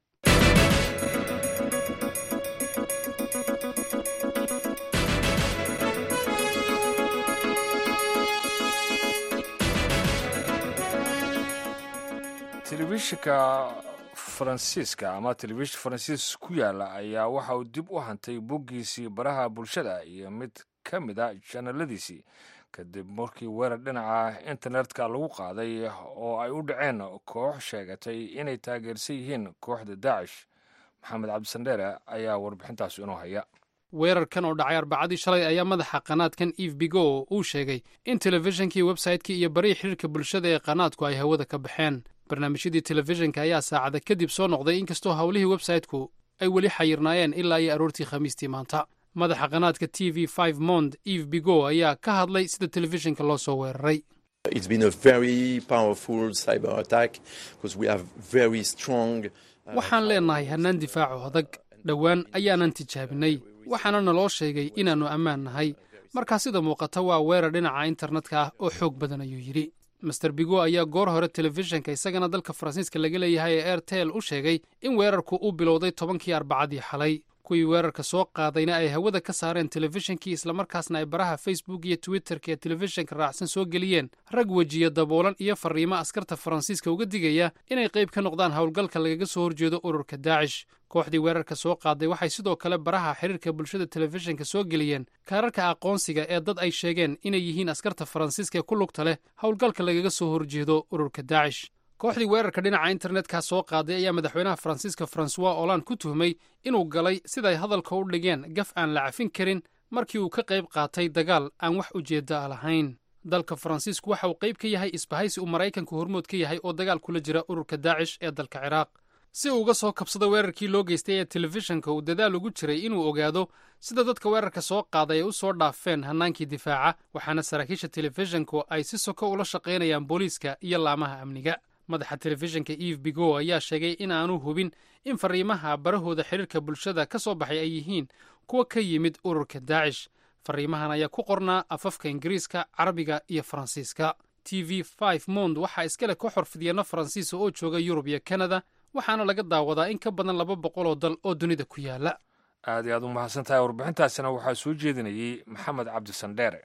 telefishinka faransiiska ama telefishin faransiis ku yaala ayaa waxa uu dib u hantay boggiisii baraha bulshada iyo mid ka mid a janaladiisii kadib markii weerar dhinaca internetka lagu qaaday oo ay u dhaceen koox sheegatay inay taageersan yihiin kooxda daacish maxamed cabdisandheere ayaa warbixintaas inoo haya weerarkan oo dhacay arbacadii shalay ayaa madaxa qanaadkan eve bigo uu sheegay in telefishinkii websaytekii iyo barihii xiriirka bulshada ee qanaadku ay hawada ka baxeen barnaamijyadii telefishinka ayaa saacada kadib soo noqday inkastoo howlihii websayteku ay weli xayirnaayeen ilaa iyo aroortii khamiistii maanta madaxa qanaadka t v five mond eve bigo ayaa ka hadlay sida telefishinka loo soo weeraray waxaan leenahay hannaan difaaco adag dhowaan ayaanan tijaabinay waxaana naloo sheegay inaannu ammaan nahay markaa sida muuqata waa weerar dhinaca internetka ah oo xoog badan ayuu yidhi master bigo ayaa goor hore telefishinka isagana dalka faransiiska laga leeyahay ee airtel u sheegay in weerarku uu bilowday tobankii arbacadii xalay kuwii weerarka soo qaadayna ay hawada ka saareen telefishinkii islamarkaasna ay baraha facebook iyo twitterka ee telefishinka raacsan soo geliyeen rag wejiya daboolan iyo fariimo askarta faransiiska uga digaya inay qayb ka noqdaan howlgalka lagaga soo horjeedo ururka daacish kooxdii weerarka soo qaaday waxay sidoo kale baraha xiriirka bulshada telefishinka soo geliyeen kaararka aqoonsiga ee dad ay sheegeen inay yihiin askarta faransiiska ee ku lugta leh howlgalka lagaga soo horjeedo ururka daacish kooxdii weerarka dhinaca internetka soo qaaday ayaa madaxweynaha faransiiska francois holand ku tuhmay inuu galay siday hadalka u dhigeen gaf aan la cafin karin markii uu ka qayb qaatay dagaal aan wax ujeedda a lahayn dalka faransiisku waxa uu qayb ka yahay isbahaysi uu maraykanku hormood ka yahay oo dagaal kula jira ururka daacish ee dalka ciraaq si uu uga soo kabsado weerarkii loo geystay ee telefishinka uu dadaal ugu jiray inuu ogaado sida dadka weerarka soo qaaday ay u soo dhaafeen hannaankii difaaca waxaana saraakiisha telefishinku ay si soko ula shaqaynayaan booliiska iyo laamaha amniga madaxa telefishinka eve bigo ayaa sheegay in aanu hubin in fariimaha barahooda xiriirka bulshada ka soo baxay ay yihiin kuwa ka yimid ururka daacish fariimahan ayaa ku qornaa afafka ingiriiska carabiga iyo faransiiska t v mond waxaa iskale ka xorfidyeeno faransiisa oo jooga yurub iyo kanada waxaana laga daawadaa in ka badan laba boqol oo dal oo dunida ku yaala aad iyo aad u mahadsan tahay warbixintaasina waxaa soo jeedinayey maxamed cabdisandheere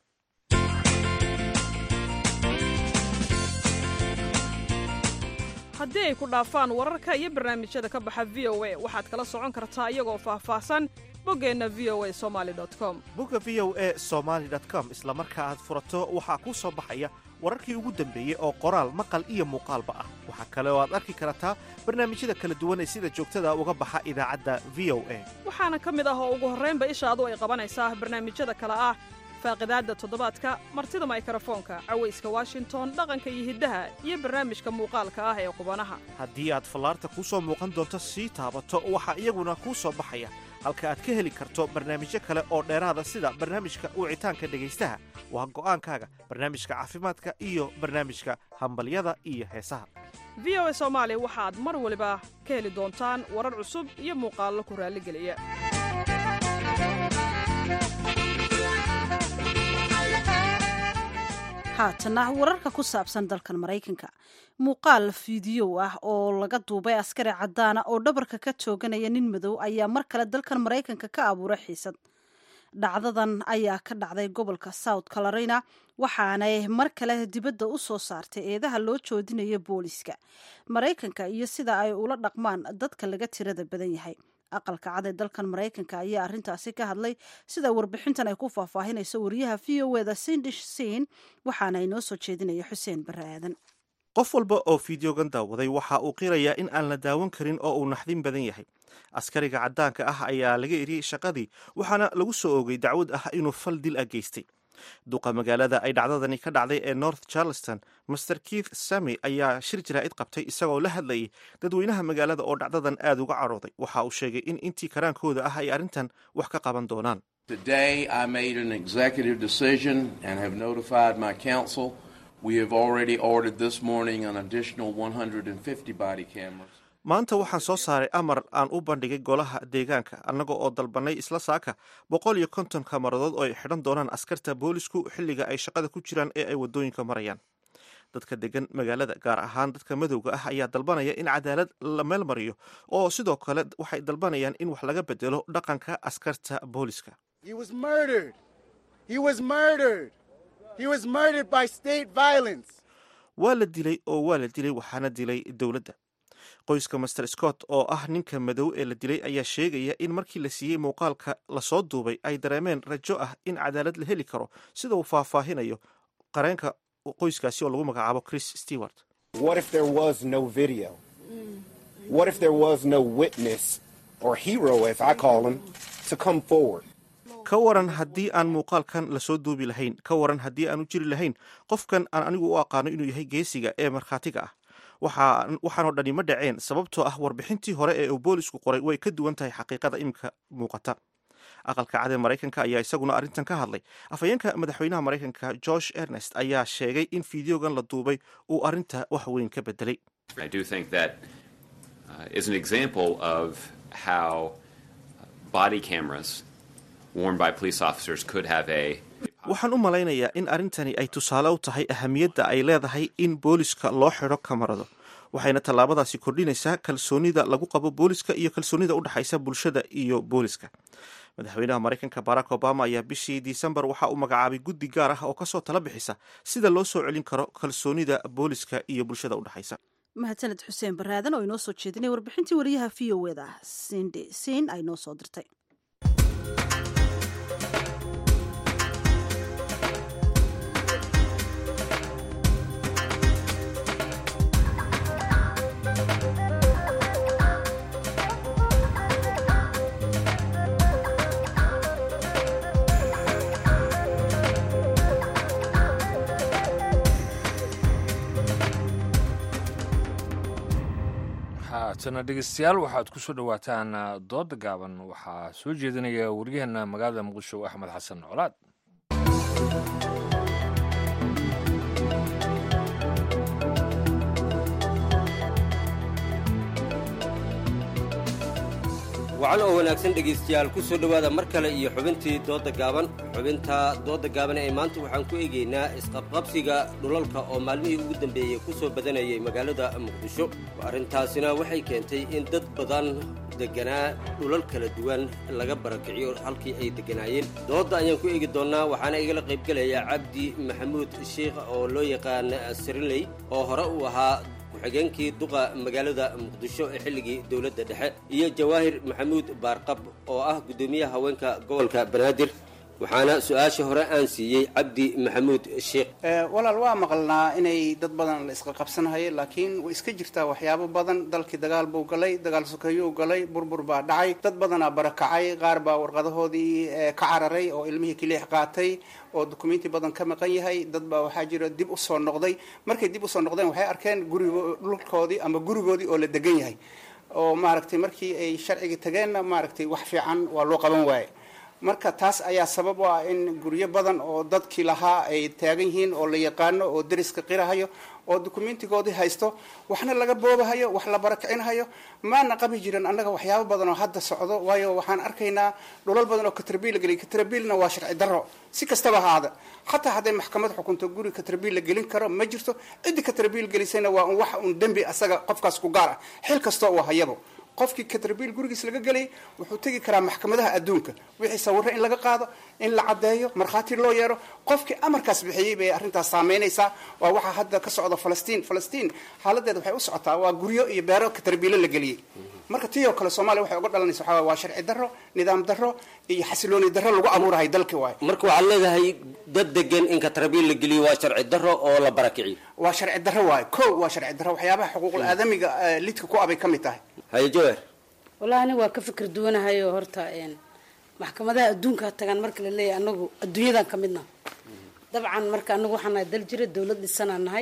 haddii ay ku dhaafaan wararka iyo barnaamijyada ka baxa v o a waxaad kala socon kartaa iyagoo faahfaahsan boggeenna v o a somali com bogga v o a somaali com isla marka aad furato waxaa kuu soo baxaya wararkii ugu dambeeyey oo qoraal maqal iyo muuqaalba ah waxaa kale oo aad arki kartaa barnaamijyada kala duwan ee sida joogtada uga baxa idaacadda v o a waxaana ka mid ah oo ugu horraynba ishaadu ay qabanaysaa barnaamijyada kale ah faaqidaadda toddobaadka martida maykarafoonka cawayska washington dhaqanka iyo hiddaha iyo barnaamijka muuqaalka ah ee qubanaha haddii aad fallaarta kuu soo muuqan doonto sii taabato waxaa iyaguna kuu soo baxaya halka aad ka heli karto barnaamijyo kale oo dheeraada sida barnaamijka wicitaanka dhegaystaha waa go'aankaaga barnaamijka caafimaadka iyo barnaamijka hambalyada iyo heesaha v o a soomaali waxaad mar waliba ka heli doontaan warar cusub iyo muuqaallo ku raalligeliya haatana wararka ku saabsan dalkan maraykanka muuqaal fiidiyow ah oo laga duubay askari caddaana oo dhabarka ka tooganaya nin madow ayaa mar kale dalkan maraykanka ka abuuray xiisad dhacdadan ayaa ka dhacday gobolka south carolina waxaanay mar kale dibadda u soo saartay eedaha loo joodinaya booliska maraykanka iyo sida ay ula dhaqmaan dadka laga tirada badan yahay aqalka cad ee dalkan maraykanka ayaa arrintaasi ka hadlay sida warbixintan ay ku faahfaahinayso wariyaha v o eda sindish siin waxaana inoo soo jeedinaya xuseen barre aadan qof walba oo fideogan daawaday waxa uu qirayaa in aan la daawan karin oo uu naxdin badan yahay askariga caddaanka ah ayaa laga eriyey shaqadii waxaana lagu soo oogay dacwad ah inuu fal dil ah geystay duqa magaalada ay dhacdadani ka dhacday ee north charleston master keith sami ayaa shir jaraa'id qabtay isagoo la hadlayay dadweynaha magaalada oo dhacdadan aad uga cadhooday waxa uu sheegay in intii karaankooda ah ay arrintan wax ka qaban doonaan Today, I made an executive decision and have notified my council. We have already ordered this morning an additional 150 body cameras. maanta waxaan soo saaray amar aan u bandhigay golaha deegaanka annaga oo dalbanay isla saaka boqol iyo konton kamaradood oo ay xidhan doonaan askarta boolisku xilliga ay shaqada ku jiraan ee ay waddooyinka marayaan dadka degan magaalada gaar ahaan dadka madowga ah ayaa dalbanaya in cadaalad la meel mariyo oo sidoo kale waxay dalbanayaan in wax laga bedelo dhaqanka askarta booliska He was murdered. He was murdered. He was murdered by state violence. waa la dilay oo waa la dilay waxaana dilay dowladda qoyska master scott oo ah ninka madow ee la dilay ayaa sheegaya in markii la siiyey muuqaalka lasoo duubay ay dareemeen rajo ah in cadaalad la heli karo sida uu faahfaahinayo qareenka qoyskaasi oo lagu magacaabo chris stewart What if there was no video? What if there was no witness or hero, as I call him, to come forward? ka waran haddii aan muuqaalkan lasoo duubi lahayn ka waran haddii aan u jiri lahayn qofkan aan anigu u aqaano inuu yahay geesiga ee markhaatiga ah waxaanoo dhani ma dhaceen sababtoo ah warbixintii hore ee uu boolisku qoray way ka duwan tahay xaqiiqada iminka muuqata aqalka cad ee maraykanka ayaa isaguna arrintan ka hadlay afhayeenka madaxweynaha maraykanka george ernest ayaa sheegay in fideogan la duubay uu arrinta wax weyn ka bedelay I do think that uh, is an example of how body cameras worn by police officers could have a waxaan u malaynayaa in arrintani ay tusaale u tahay ahamiyadda ay leedahay in booliska loo xidho kamarado waxayna tallaabadaasi kordhinaysaa kalsoonida lagu qabo booliska iyo kalsoonida u dhexaysa bulshada iyo booliska madaxweynaha maraykanka barack obama ayaa bishii disembar waxa uu magacaabay guddi gaar ah oo kasoo tala bixisa sida loo soo celin karo kalsoonida booliska iyo bulshada u dhexaysa mahadsaned xuseen baraadan oo inoo soo jeedinay warbixintii wariyaha v o eda sinde siin ay noo soo dirtay haatana dhegeystayaal waxaad ku soo dhowaataan dooda gaaban waxaa soo jeedinaya waryaheena magaalada muqdisho axmed xasan colaad wacan oo wanaagsan dhegaystayaal ku soo dhowaada mar kale iyo xubintii doodda gaaban xubinta doodda gaaban ee maanta waxaan ku eegaynaa isqabqabsiga dhulalka oo maalmihii ugu dambeeyey ku soo badanayay magaalada muqdisho arrintaasina waxay keentay in dad badan deganaa dhulal kala duwan laga barakiciyo halkii ay degganaayeen doodda ayaan ku eegi doonnaa waxaana igala qaybgelaya cabdi maxamuud sheikh oo loo yaqaan sirinley oo hore uu ahaa ku-xigeenkii duqa magaalada muqdisho ee xilligii dowladda dhexe iyo jawaahir maxamuud baarqab oo ah guddoomiyaha haweenka gobolka banaadir waxaana su-aasha hore aan siiyey cabdi maxamuud sheekh walaal waa maqalnaa inay dad badan la isqa qabsanhayo laakiin way iska jirtaa waxyaabo badan dalkii dagaal buu galay dagaal sokeeyuu galay burbur baa dhacay dad badanaa barakacay qaar baa warqadahoodii ka cararay oo ilmihii kiliix qaatay oo dukumenti badan ka maqan yahay dad baa waxaa jira dib usoo noqday markay dib usoo noqdeen waxay arkeen gurigo dhulkoodii ama gurigoodii oo la degan yahay oo maaragtay markii ay sharcigii tageenna maaragtay wax fiican waa loo qaban waaye marka taas ayaa sabab u ah in guryo badan oo dadkii lahaa ay taagan yihiin oo la yaqaano oo deriska qirahayo oo dukumentigoodii haysto waxna laga boobahayo wax la barakicinahayo maana qabi jirin annaga waxyaabo badan oo hadda socdo waayo waxaan arkaynaa dhulal badan oo katrabiil la geliy katrabiilna waa sharci darro si kastaba haada xataa hadday maxkamad xukunto guri katrabiil la gelin karo ma jirto ciddii katrabiil gelisayna waa un wax un dembi asaga qofkaas ku gaar ah xil kastoo uu hayabo qofkii katrabiil gurigiis laga gelay wuxuu tegi karaa maxkamadaha adduunka wixii sawirro in laga qaado in la caddeeyo markhaati loo yeero qofkii amarkaas bixiyey bay arrintaas saameynaysaa waa waxaa hadda ka socda falastiin falastiin xaaladeeda waxay u socotaa waa guryo iyo beero katrabiilo la geliyey marka tii oo kale soomaaliya waxay uga dhalanaysa waxaa waa sharci darro nidaam darro iyo xasilooni darro lagu abuurahay dalki waayo marka waxaad leedahay dad degan in katrabiil la geliyo waa sharci darro oo la barakiciyo waa sharci darro waayo ko waa sharci darro waxyaabaha xuquuqul aadamiga lidka ku abay ka mid tahay haye jawaar wallahi aniga waa ka fikir duwanahayo horta maxkamadaha adduunka tagaan marka la leeyahay anagu adduunyadan ka midna dabcan marka anagu waxaan nahay dal jira dawlad dhisanaan nahay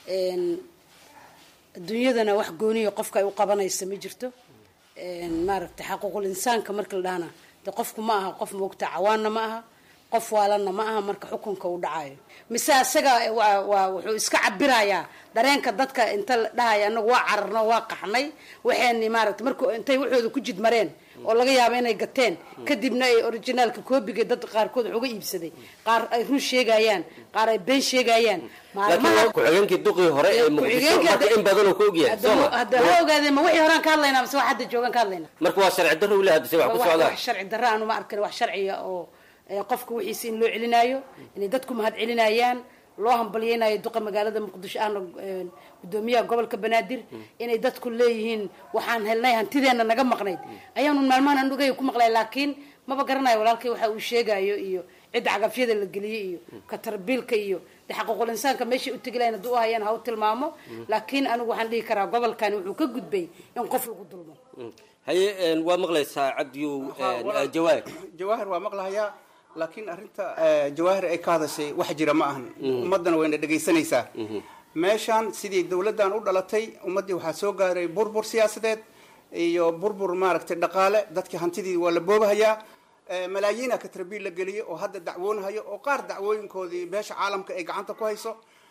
adduunyadana wax gooniya qofka ay u qabanaysa ma jirto maaragtay xaquuqul insaanka marka la dhahana de qofku ma aha qof moogta cawaanna ma aha qof waalana ma aha marka xukunka uu dhacayo mise asaga waa waa wuxuu iska cabirayaa dareenka dadka inta la dhahaya anagu waa cararno waa qaxnay waxayni maaragtay marku intay waxooda ku jid mareen oo laga yaabo inay gateen kadibna ay originaalka koobiga dad qaarkood wax uga iibsaday qaar ay run sheegayaan qaar ay been sheegayaan laakiin ku-xigeenkii duqii hore ee muqdisho marka in badanoo ka ogyahay sooma hadda ha ogaadeen ma wixii horaan ka hadlaynaa mise wax hadda joogaan ka hadlaynaa marka waa sharci darro wili hadda se wax ku socdaan wax sharci darro aanu ma arkin wax sharciya oo qofka wixiisa in loo celinaayo inay dadku mahad celinayaan loo hambalyeynayo duqa magaalada muqdisho ahna gudoomiyaha gobolka banaadir inay dadku leeyihiin waxaan helnay hantideena naga maqnayd ayaanu maalmahan aan ogay ku maqlay laakiin maba garanayo walaalkay waxa uu sheegayo iyo cidda cagafyada la geliyey iyo katarbiilka iyo de xaquuqul insaanka meeshay u tegi lahayn hadduu u hayaan ha u tilmaamo laakiin anigu waxaan dhihi karaa gobolkani wuxuu ka gudbay in qof lagu dulmo haye waa maqlaysaa cabdiyow jawaahir jawaahir waa maqlahayaa laakiin arrinta jawaahir ay ka hadashay wax jira ma ahan ummaddana wayna dhegaysanaysaa meeshaan sidii dawladdan u dhalatay ummaddii waxaa soo gaaray burbur siyaasadeed iyo burbur maaragtay dhaqaale dadkii hantidii waa la boobahayaa malaayiina katrabiil la geliyay oo hadda dacwoonahayo oo qaar dacwooyinkoodii beesha caalamka ay gacanta ku hayso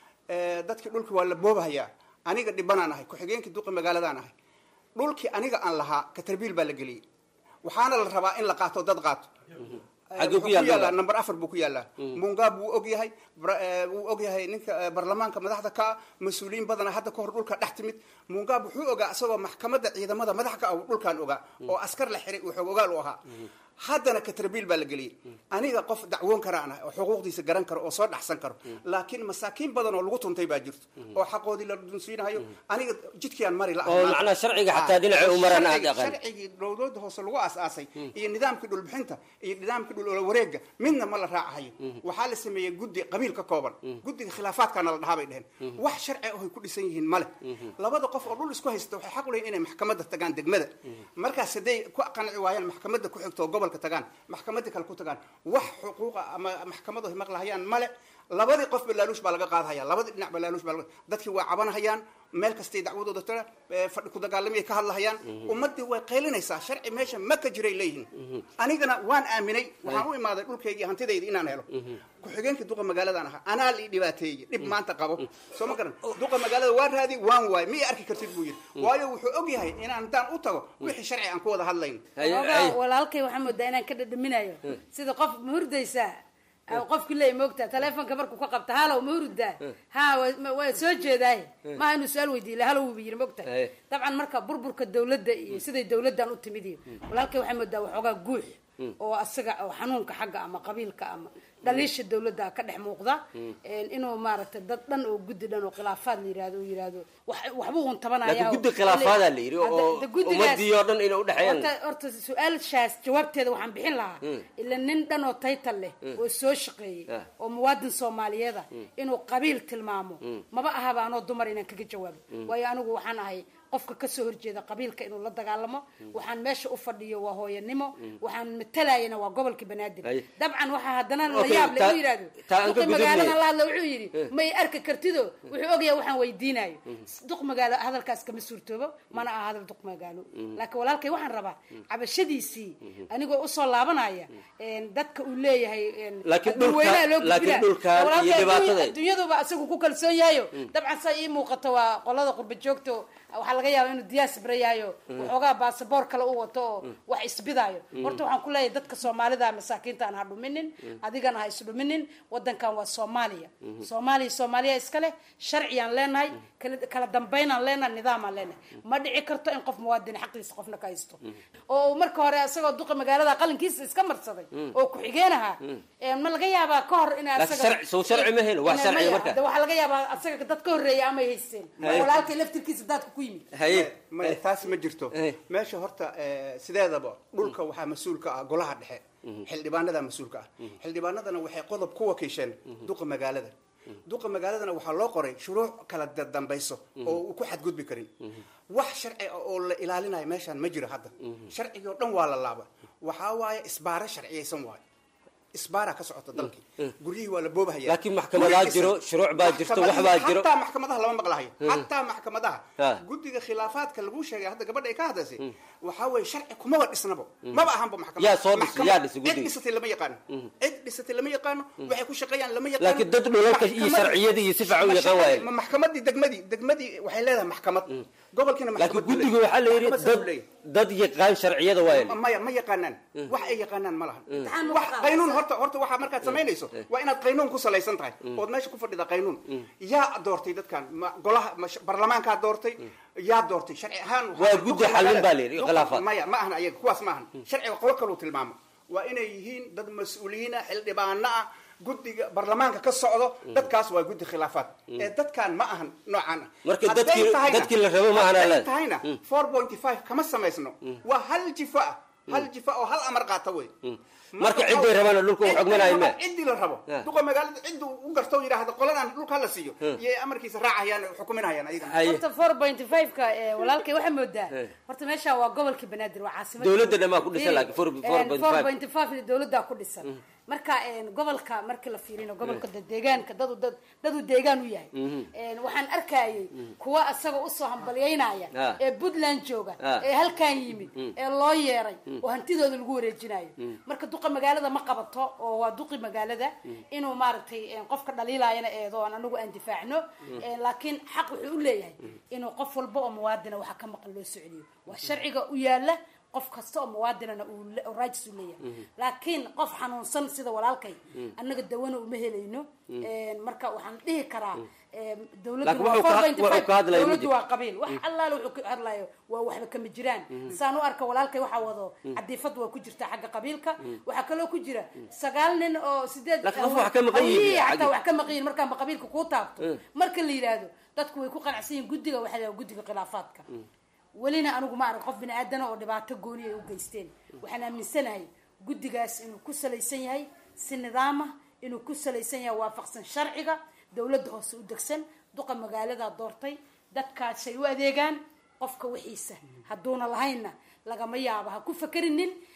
dadkii dhulkii waa la boobahayaa aniga dhibanaan ahay ku-xigeenkii duqi magaaladaan ahay dhulkii aniga aan lahaa katrabiil baa la geliyey waxaana la rabaa in la qaato dad qaato Xagee ku yaalla? number afar buu ku yaalaa mungaab wuu og yahay bra- wuu og yahay ninka baarlamaanka madaxda ka ah mas-uuliyiin badana hadda kahor dhulka dhex timid mungaab wuxuu ogaa isagoo maxkamadda ciidamada madax ka ah uu dhulkan ogaa oo askar la xiray uu xoog ogaal u ahaa haddana katrabiil baa la geliyey aniga qof dacwoon karaan ah oo xuquuqdiisa garan karo oo soo dhaxsan karo laakiin masaakiin badan oo lagu tuntay baa jirto oo xaqoodii la dunsiinayo aniga jidkiiaan mari la oo macnaha sharciga xataa dhinacay u maraan aad aqaan sharcigii dowlada hoose lagu aas-aasay iyo nidaamkii dhulbixinta iyo nidaamkii dhul wareega midna ma la raacahayo waxaa la sameeyey guddi qabiil ka kooban guddiga khilaafaadkaana la dhahaa bay dheheen wax sharci ahay ku dhisan yihiin male labada qof oo dhul isku haysta waxay xaq u leeyihin inay maxkamadda tagaan degmada markaas hadday ku qanci waayaan maxkamadda ku xigto oo gobolka tagaan maxkamadda kale ku tagaan wax xuquuqa ama maxkamadu ay maqlahayaan male labadii qofba laaluush baa laga qaadahaya labadii dhinac ba laaluush baa laga dadkii waa cabanahayaan meel kastay dacwadooda tira eh, fadhi ku dagaalamay ka hadlahayaan ummaddii way qaylinaysaa sharci meesha ma ka jiray leeyihiin anigana waan aaminay waxaan u imaaday dhulkayga iyo hantidayda inaan helo ku-xigeenkii duqa magaaladaan ahaa anaa lii dhibaateeyey dhib maanta qabo soo ma garan duqa magaalada waan raadi waan waay miya arki kartid buu yidhi waayo wuxuu og yahay inaan intaan u tago wixii sharci aan ku wada hadlayn Ogaa, walaalkay waxaa moodaa inaan ka dhadhaminayo sida qof ma hurdaysaa qofki leey moogtaa taleefonka markuu ka qabta halow ma hurdaa ha waa- ma- waa soo jeedaay maaha inuu su-aal weydiiye halow wuuba yiri moogta Haye. dabcan marka burburka dawladda iyo siday dawladdan u timid iyo walaalkay waxaa moodaa waxoogaa guux oo asaga oo xanuunka xagga ama qabiilka ama dhaliisha dawladda ka dhex muuqda Een, inuu maaragtay dad dhan oo guddi dhan oo khilaafaad la yirahdo uu yirahdo wax- waxbuu un tabanaya laakiin guddi khilaafaadaa la yidhi oo ummadii oo dhan inay udhexeeyaan horta horta su-aashaas jawaabteeda waxaan bixin lahaa Mm. ila nin dhan oo taytal leh Mm. oo soo shaqeeyey Ah. oo muwaadin soomaaliyeeda Mm. inuu qabiil tilmaamo Mm. maba ahaba anoo dumar inaan kaga jawaabo Mm. waayo anigu waxaan ahay qofka kasoo horjeeda qabiilka inuu la dagaalamo waxaan meesha u fadhiyo waa hooyanimo Mm. waxaan matalayana waa gobolka banaadir Ay. dabcan waxaa haddana la Okay, yaab le taa- u yidhahdo taa aan ka duqi gudubnay. magaaladan la hadla wuxuu yidhi Eh. may arki kartido wuxuu ogyahay waxaan weydiinayo Mm. duq magaalo hadalkaas kama suurtoobo mana aha hadal duq magaalo Mm. laakiin walaalkay waxaan rabaa Mm. cabashadiisii Mhm. anigoo usoo laabanaya een, dadka uu leeyahay een, Laakiin haddii dhulka- weynaha loo laakiin gudbinaa. dhulkan iyo Walaalkay adduunya- dhibaatada- adduunyaduba asagu ku kalsoon yahayo Mm. dabcan saa ii muuqato waa qolada qurba joogto waxaa laga yaaba inuu diyaas barayayo Mm. waxoogaa baasaboor kale u wato oo Mm. wax isbidaayo Mm. horta waxaan ku leeyahay dadka soomaalida masaakiinta aan ha dhuminin Mm. adigana ha isdhuminin wadankan waa soomaaliya Mhm. soomaaliya soomaaliya iskale sharciyaan leenahay kala kala dambaynaan leenahay nidaamaan leenahay ma dhici karto in qof muwaadin xaqiisa qofna ka haysto oo uu marka hore isagoo duqa magaalada qalinkiisa iska marsaday Mm. oo ku-xigeenaha Mm. Een, ma laga yaabaa ka hor in Laakiin sharci- soo sharci ma helo, wax sharciya marka. waxaa laga yaabaa asaga dad ka horreeya amay haysteen Haye. walaalkay laftirkiisa daadka ku yimid maya taas ma jirto meesha horta eh, sideedaba dhulka waxaa mas-uul ka ah golaha dhexe xildhibaanada mas-uulka ah xildhibaanadana waxay qodob ku wakiisheen duqa magaalada duqa magaaladana waxaa loo qoray shuruuc kala da- dambayso oo uu ku xadgudbi karin wax sharci ah oo la ilaalinayo meeshaan ma jiro hadda sharcigii oo dhan waa la laaba waxaa waaye isbaaro sharciyaysan waayo isbaaraa ka socota dalkii guryihii waa la boobahaya laakiin maxkamadaa Guri jiro is- shuruuc baa jirto wax baa jiro hataa maxkamadaha lama maqlahayo Hmm. hataa maxkamadaha Ha. guddiga khilaafaadka lagu sheegay hadda gabadha ay ka hadlaysay waxaa weeye sharci kumaba dhisnabo maba ahanba maxkamad Yaa soo dhisay, Maxkamad- yaa dhisay guddiga. cid dhisatay lama yaqaano cid dhisatay lama yaqaano waxay ku shaqeeyaan lama yaqaano laakiin dad dhulalka iyo Maxkamadii- sharciyadii iyo si fiican u yaqaan waaye ma maxkamadii degmadii degmadii waxay leedahay maxkamad gobolkiina laakiin maxkamad buu guddiga leeyahay. waxaa la yidhi Maxkamad saas buu dad leeyahay. dad yaqaan sharciyada waaye Ma- maya ma yaqaanaan wax ay yaqaanaan ma lahan Mm. wax qaynuun horta horta waxaa markaad samaynayso waa inaad qaynuun ku salaysan tahay Mm. ood meesha ku fadhida qaynuun yaa doortay dadkan ma golaha ma sh- baarlamaankaa doortay yaa doortay sharci ahaan waxaa- Waa guddi duqa xallin magaalada- baa la yidhi, duqa- khilaafaad. maya ma ahan ayaga kuwaas ma ahan sharciga qolo kaluu tilmaamo waa inay yihiin dad mas-uuliyiina xildhibaano ah guddiga baarlamaanka ka socdo dadkaas waa guddi khilaafaad Mm. ee dadkan ma ahan noocaan ah Marka Hadday dadkii- tahayna- dadkii la rabo ma ahan hadday alaad. tahayna Mm. 4.5 kama samaysno waa hal jifo ah hal jifo oo hal amar qaata wey marka ciday rabaan dhulka u xogmanaayo me ciddii la rabo Ah. duqa magaalada ciddu u garto yidhaahdo qoladan dhulka hala siiyo Hmm. iyo amarkiisa raacayaan xukuminayaan ayagana horta four point five-ka ee, walaalkay waxaa moodaa Eh. horta meeshaan waa gobolkii banaadir waa caasimada Dowladda dhammaan ku dhisan laakiin four- 4.5. four point five dowladdaa ku dhisan marka een, gobolka markii la fiirino gobolka dad deegaanka dadu dad dadu deegaan u yahay Mhm. Een, waxaan arkayay kuwa isaga usoo hambalyaynaya Ah. ee puntland jooga Ah. ee halkan yimid Mm. ee loo yeeray Mm. oo hantidooda lagu wareejinayo Mm. marka duqa magaalada ma qabato oo waa duqi magaalada inuu maaragtay een, qofka dhaliilayana eedo aan anagu aan difaacno Mm. Een, laakiin xaq wuxuu u leeyahay inuu qof walba oo muwaadina waxa ka maqan loo soceliyo waa sharciga u yaala qof kasta oo muwaadinana uu le- oo raajis u leeyahay Mhm. laakiin qof xanuunsan sida walaalkay Mm. annaga dawana uma helayno Mm. Een, marka waxaan dhihi karaa een, dowladdu Laakiin waa wuxuu ka- 4.5, wuxuu ka hadlayo ma dowladdu jiro. waa qabiil wax allaale wuxuu ka hadlayo waa waxba kama jiraan Mhm. saan u arka walaalkay waxaa wado Mm. cadiifad waa ku jirta xagga qabiilka Mm. waxaa kaloo ku jira sagaal nin oo sideed Laakiin qof wax ka maqan yihiin, Hawiye xataa cadi. wax ka maqan yihiin markaanba qabiilka kuu taabto Mm. marka la yidhaahdo dadku way ku qanacsan yihiin guddiga waxaa la yidhahdaa guddiga khilaafaadka welina anigu ma arag qof bini aadana oo dhibaato gooni ay u geysteen waxaan aaminsanahay guddigaas inuu ku salaysan yahay si nidaamah inuu ku salaysan yahay waafaqsan sharciga dowladda hoose u degsan duqa magaalada doortay dadkaasay u adeegaan qofka wixiisa hadduuna lahaynna lagama yaabo ha ku fakerinin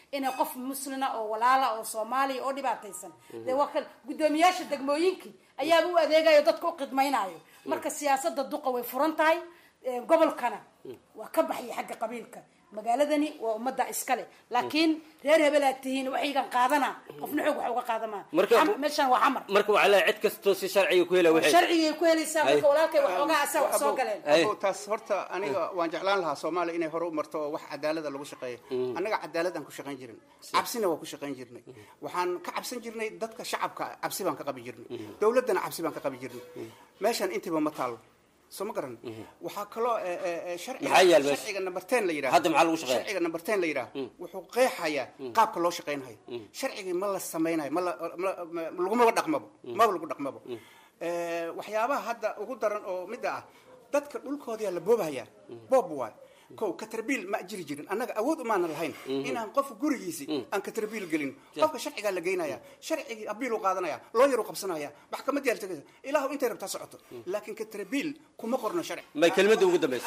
inay qof muslina oo walaala oo soomaaliya oo dhibaataysan dee waa kan guddoomiyaasha degmooyinkii ayaaba u adeegayo dadka u khidmaynayo marka siyaasada duqa way furan tahay eh, gobolkana waa ka baxaya xagga qabiilka magaaladani waa ummadda iskale laakiin reer hebel aad tihiin waxaygan qaadana qofna xoog wax uga qaadamaa Marka- Xam- meeshaan waa xamar marka waxaa leeyahay cid kastoo si sharciga ku hela waxay sharcigay ku helaysaa marka Ay. walaalkay waxoogaa asaa wax soo galeen Abo, taas horta aniga waan jeclaan lahaa soomaaliya inay hore u marto oo wax cadaalada lagu shaqeeyo Mm. annaga cadaaladaan ku shaqayn jirin cabsina waa ku shaqayn jirnay waxaan ka cabsan jirnay dadka shacabka cabsi baan ka qabi jirnay dowladdana cabsi baan ka qabi jirnay meeshaan intiiba ma taalo soo ma garan waxaa kaloo eh, eh, eh, sharciga Maxaa yaal meesha? sharciga number ten la yidhaha Hadda maxaa lagu shaqeeyaa? sharciga number ten la yidhaha wuxuu qeexayaa qaabka loo shaqaynhayo sharcigii ma la samaynayo ma la ma- ma- lagumaba dhaqmabo maba lagu dhaqmabo Eh, waxyaabaha hadda ugu daran oo midda ah dadka dhulkoodaa la boobahaya boob waay kow katarbiil ma jiri jirin annaga awood umaana lahayn Mhm. inaan qof gurigiisi aan katarbiil gelin qofka sharcigaa la geynaya sharcigii abiil u qaadanaya looyar u qabsanaya maxkamad yaal tegaysa ilaahu intay rabtaa socoto laakiin katarbiil kuma qorno sharci may kelmadda ugu dambaysa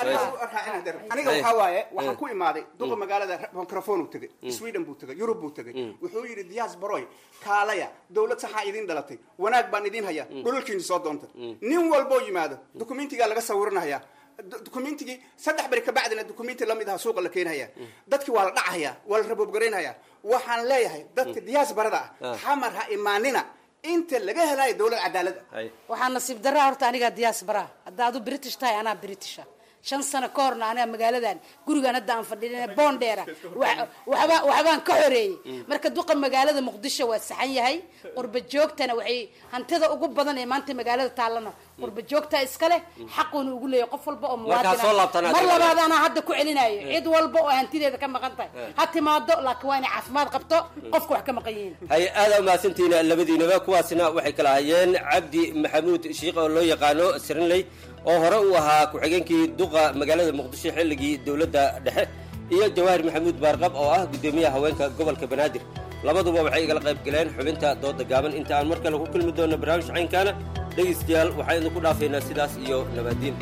aniga Ay. waxaa waaye waxaan Eh. ku imaaday duqa Mm. magaalada microphone uu tegay Mm. sweden buu tegay yurub buu tegay wuxuu yidhi diyaas baroy kaalaya dowlad saxaa idin dhalatay wanaag baan idin haya dhulalkiini soo doonta nin walboo yimaado dukumentigaa laga sawiranaya dukumentigii saddex beri kabacdina dukumenti lamid aha suuqa la keenhaya dadkii waa la dhacaya waa la raboobgaraynhaya waxaan leeyahay dadka diyaas barada ah Ah. xamar ha imaanina inta laga helayo dowlad cadaalad ah waxaa nasiib daraa horta anigaa diyaas baraa hadda adu british tahay anaa britisha shan sano ka horna aniga magaaladan gurigan hadda aan fadhiin boondheera wax- waxba waxbaan ka xoreeyey marka duqa magaalada muqdisho waa saxan yahay qurba joogtana waxay hantida ugu badan ee maanta magaalada taallana qurba joogta iskale xaquuna ugu leeyahay qof walba oo Marka ha soo laabtaan muwaadin mar adiga. labaad anaa hadda ku celinayo cid walba oo hantideeda ka maqan tahay ha timaado laakiin waa inay caafimaad qabto qofka wax ka maqan yihiin hay aada umahadsantihiin labadiinaba kuwaasina waxay kala hayeen cabdi maxamuud shiikh oo loo yaqaano sirinley oo hore uu ahaa ku-xigeenkii duqa magaalada muqdisho xilligii dowladda dhexe iyo jawaahir maxamuud baarqab oo ah guddoomiyaha haweenka gobolka banaadir labaduba waxay igala qayb galeen xubinta dooda gaaban inta aan mar kale ku kulmi doono barnaamij caynkaana dhegaystayaal waxaan idinku dhaafaynaa sidaas iyo nabaadiin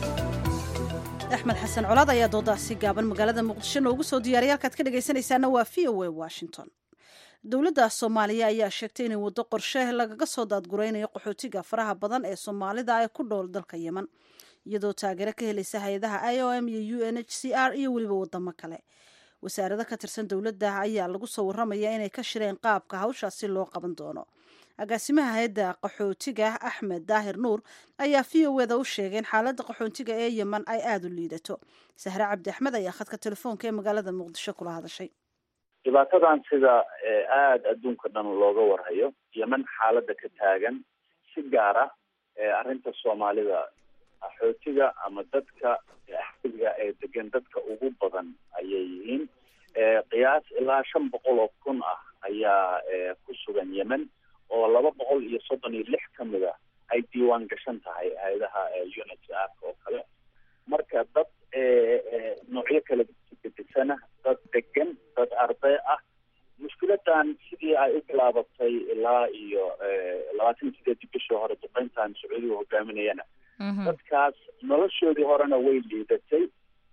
axmed xasan colaad ayaa doodaasi gaaban magaalada muqdisho noogu soo diyaariyay halkaad ka dhegaysanaysaana waa v o a washington dowladda soomaaliya ayaa sheegtay inay waddo qorshe lagaga soo daadguraynayo qaxootiga faraha badan ee soomaalida ee ku dhool dalka yemen iyadoo taageero ka helaysa hay-adaha i o m iyo u n h c r iyo weliba wadamo kale wasaarado ka tirsan dowladda ayaa lagu soo waramaya inay ka shireen qaabka hawshaasi loo qaban doono agaasimaha hay-adda qaxootiga axmed daahir nuur ayaa v o eda u sheegay in xaaladda qaxootiga ee yemen ay aada u liidato sahre cabdi axmed ayaa khadka telefoonka ee magaalada muqdisho kula hadashay dhibaatadan sida eh, aada adduunka dhan looga warhayo yemen xaaladda ka taagan si gaara eh, arrinta soomaalida axootiga ama dadka axootiga ee degan dadka ugu badan ayay yihiin Eh, qiyaas ilaa shan boqol oo kun ah ayaa eh, ku sugan yemen oo laba boqol iyo soddon iyo lix ka mid a ay diiwaan gashan tahay hay-adaha unhcr oo kale marka dad eh, eh, noocyo kala gedisana dad degan dad arday ah mushkiladan sidii ay u bilaabatay ilaa iyo eh, labaatan iyo sideedii bishii hore duqeyntan sacuudiga hogaaminayana dadkaas noloshoodii horena way liidatay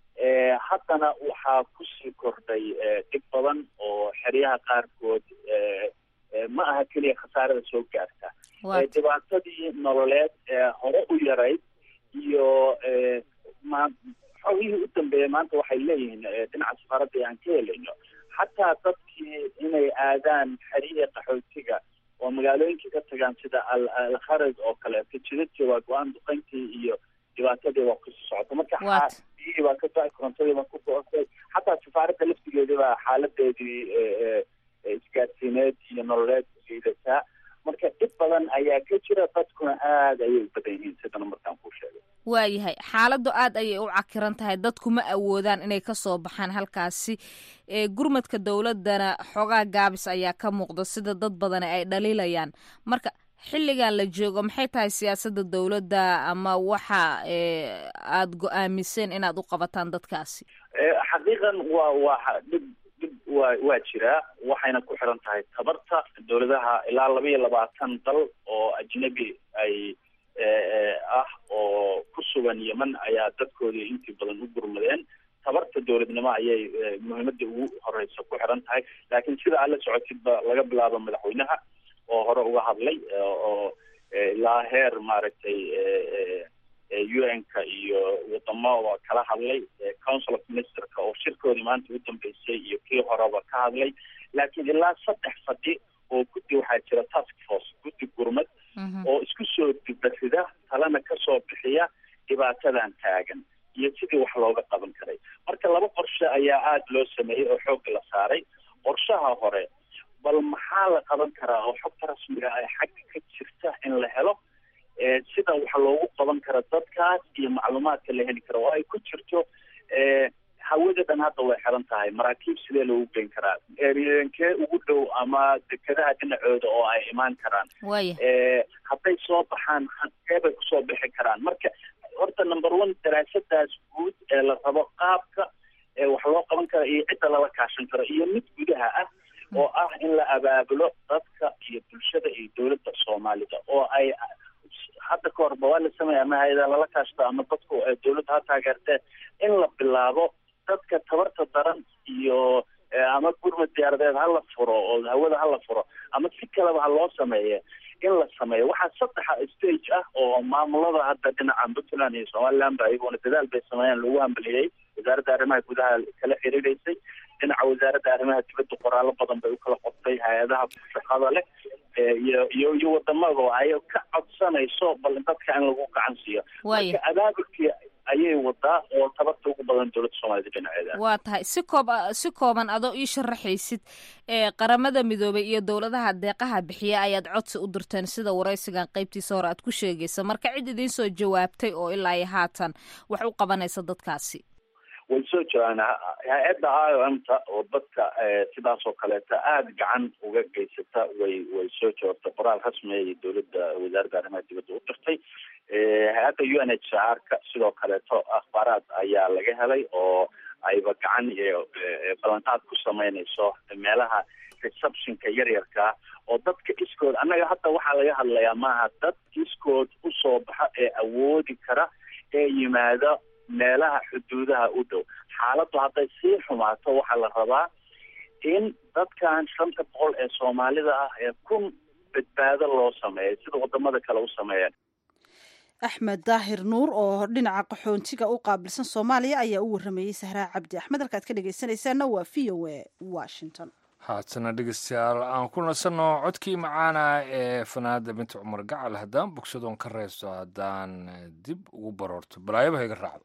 Eh, haddana waxaa kusii kordhay eh, dhib badan oo xeryaha qaarkood eh, eh, ma aha keliya khasaarada soo gaarta Waa Eh, dhibaatadii nololeed ee hore u yarayd iyo eh, ma xogihii u dambeeyay maanta waxay leeyihiin eh, dhinaca safaaradda aan ka helayno xataa dadkii inay aadaan xeryihii qaxootiga oo magaalooyinkii ka tagaan sida al alkharaj oo kaleeto jidadkii waa go-aan duqeyntii iyo dhibaatadii waa kusii socota marka Waat. xa- biyihii baa ka go-ay korontadii baa ku go-otay xataa safaaradda laftigeedii baa xaaladeedii eh, eh, eh, isgaadsiineed iyo nololeed liidataa marka dhib badan ayaa ka jira dadkuna aada ayay u badan yihiin sidana markaan kuu sheegay waayahay xaaladdu aad ayay u cakiran tahay dadku ma awoodaan inay ka soo baxaan halkaasi ee gurmadka dowladdana xoogaa gaabis ayaa ka muuqda sida dad badani ay dhaliilayaan marka xilligan la joogo maxay tahay siyaasadda dowladda ama waxa ee aad go-aamiseen inaad u qabataan dadkaasi Eh, xaqiiqan waa waa dhib dhib waa waa jiraa waxayna ku xiran tahay tabarta dowladaha ilaa laba iyo labaatan dal oo ajnabi ay eh, eh, ah oo ku sugan yemen ayaa dadkoodii intii badan u gurmadeen tabarta dowladnimo ayay muhiimada ugu horeysa ku xiran tahay laakiin sida aad la socotidba laga bilaabo madaxweynaha oo hore uga hadlay oo ilaa heer maaragtay u n-ka iyo wadamo kala hadlay council of ministerka oo shirkoodii maanta u dambeysay iyo kii horeba ka hadlay laakiin ilaa saddex fadhi oo guddi waxaa jira task force guddi gurmad oo isku soo dibasida talena kasoo bixiya dhibaatadan taagan iyo sidii wax looga qaban karay marka laba qorshe ayaa aada loo sameeyey oo xoogga la saaray qorshaha hore bal maxaa la qaban karaa oo xogta rasmiga ay xagga ka jirta in la helo sida wax loogu qaban karo dadkaas iyo macluumaadka la heli karo oo ay ku jirto hawada dhan hadda way xiran tahay maraakiib sidee loogu geyn karaa erenkee ugu dhow ama dekadaha dhinacooda oo ay imaan karaan hadday soo baxaan hadee bay kusoo bixi karaan marka horta number one daraasadaas guud ee la rabo qaabka wax loo qaban karo iyo cidda lala kaashan karo iyo mid gudaha ah oo ah in la abaabulo dadka iyo bulshada iyo dowladda soomaalida oo ay hadda ka horba waa la sameeya ama hay-ada lala kaashto ama dadku dowladda ha taageertee in la bilaabo dadka tabarta daran iyo ama gurmad diyaaradeed ha la furo oo hawada ha la furo ama si kaleba ha loo sameeye in la sameeyo waxaa saddexa stage ah oo maamulada hadda dhinaca puntland iyo somaliland ba iyaguna dadaal bay sameeyeen lagu hambaliyey wasaaradda arrimaha gudaha kala xiriireysay dhinaca wasaaradda arrimaha dibadda qoraallo badan bay u kala qortay hay-adaha shaqada leh iyo iyo iyo wadamada ay ka codsanayso bal dadka in lagu gacan siiyo marka abaabulkii ayay wadaa oo tabarta ugu badan dowladda soomaalida dhinaceeda waa tahay si koob si kooban adoo ii sharaxaysid ee qaramada midoobay iyo dowladaha deeqaha bixiya ayaad codsi u dirteen sida waraysigan qaybtiisa hore aad ku sheegaysa marka cid idiin soo jawaabtay oo ilaa iyo haatan wax u qabanaysa dadkaasi way soo jiraan hay-adda i o m ta oo dadka sidaas oo kaleeta aada gacan uga geysata way way soo joogtay qoraal rasmiya iyo dowladda wasaaradda arrimaha dibadda u dirtay hay-adda u n h r ka sidoo kaleeto akhbaaraad ayaa laga helay oo ayba gacan iyo ballanqaad ku sameynayso meelaha receptionka yaryarkaa oo dadka iskood annaga hadda waxaa laga hadlayaa maaha dad iskood usoo baxa ee awoodi kara ee yimaada meelaha xuduudaha u dhow xaaladdu hadday sii xumaato waxaa la rabaa in dadkan shanta boqol ee soomaalida ah ee kun badbaado loo sameeyo sida wadamada kale u sameeyeen axmed daahir nuur oo dhinaca qaxoontiga u qaabilsan soomaaliya ayaa u waramayey sahraa cabdi axmed halkaad ka dhegaysanaysaana waa v o a washington haatana dhegeystayaal aan ku nasanno codkii macaana ee fanaada binti cumar gacal haddaan bogsadoon ka reysto haddaan dib ugu baroorto balaayabaha iga raacdo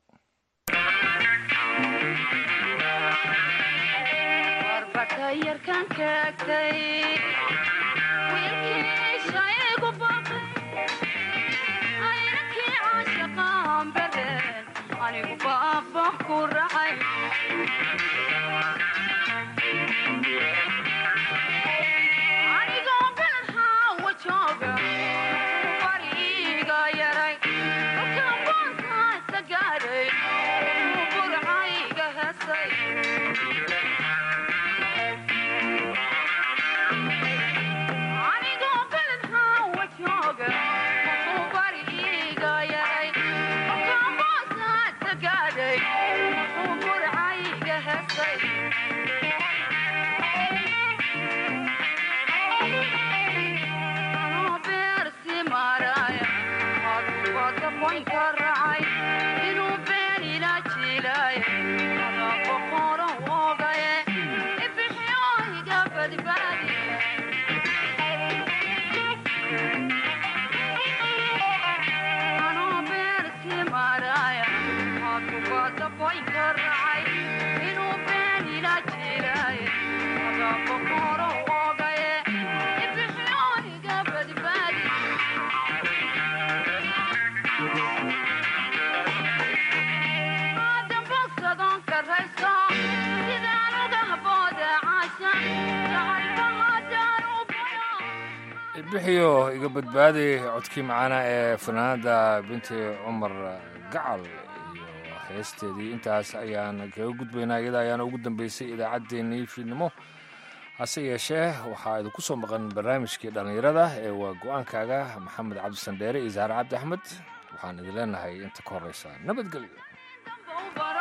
bixiyo iga badbaaday codkii macaana ee fanaanada binti cumar gacal iyo heesteedii intaas ayaan kaga gudbaynaa iyada ayaana ugu dambeysay idaacaddeenii fiidnimo hase yeeshee waxaa idinku soo maqan barnaamijkii dhallinyarada ee waa go-aankaaga maxamed cabdisandheere iyo saare cabdi axmed waxaan idin leenahay inta ka horeysa nabadgelyo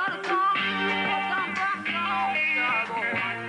Thank you.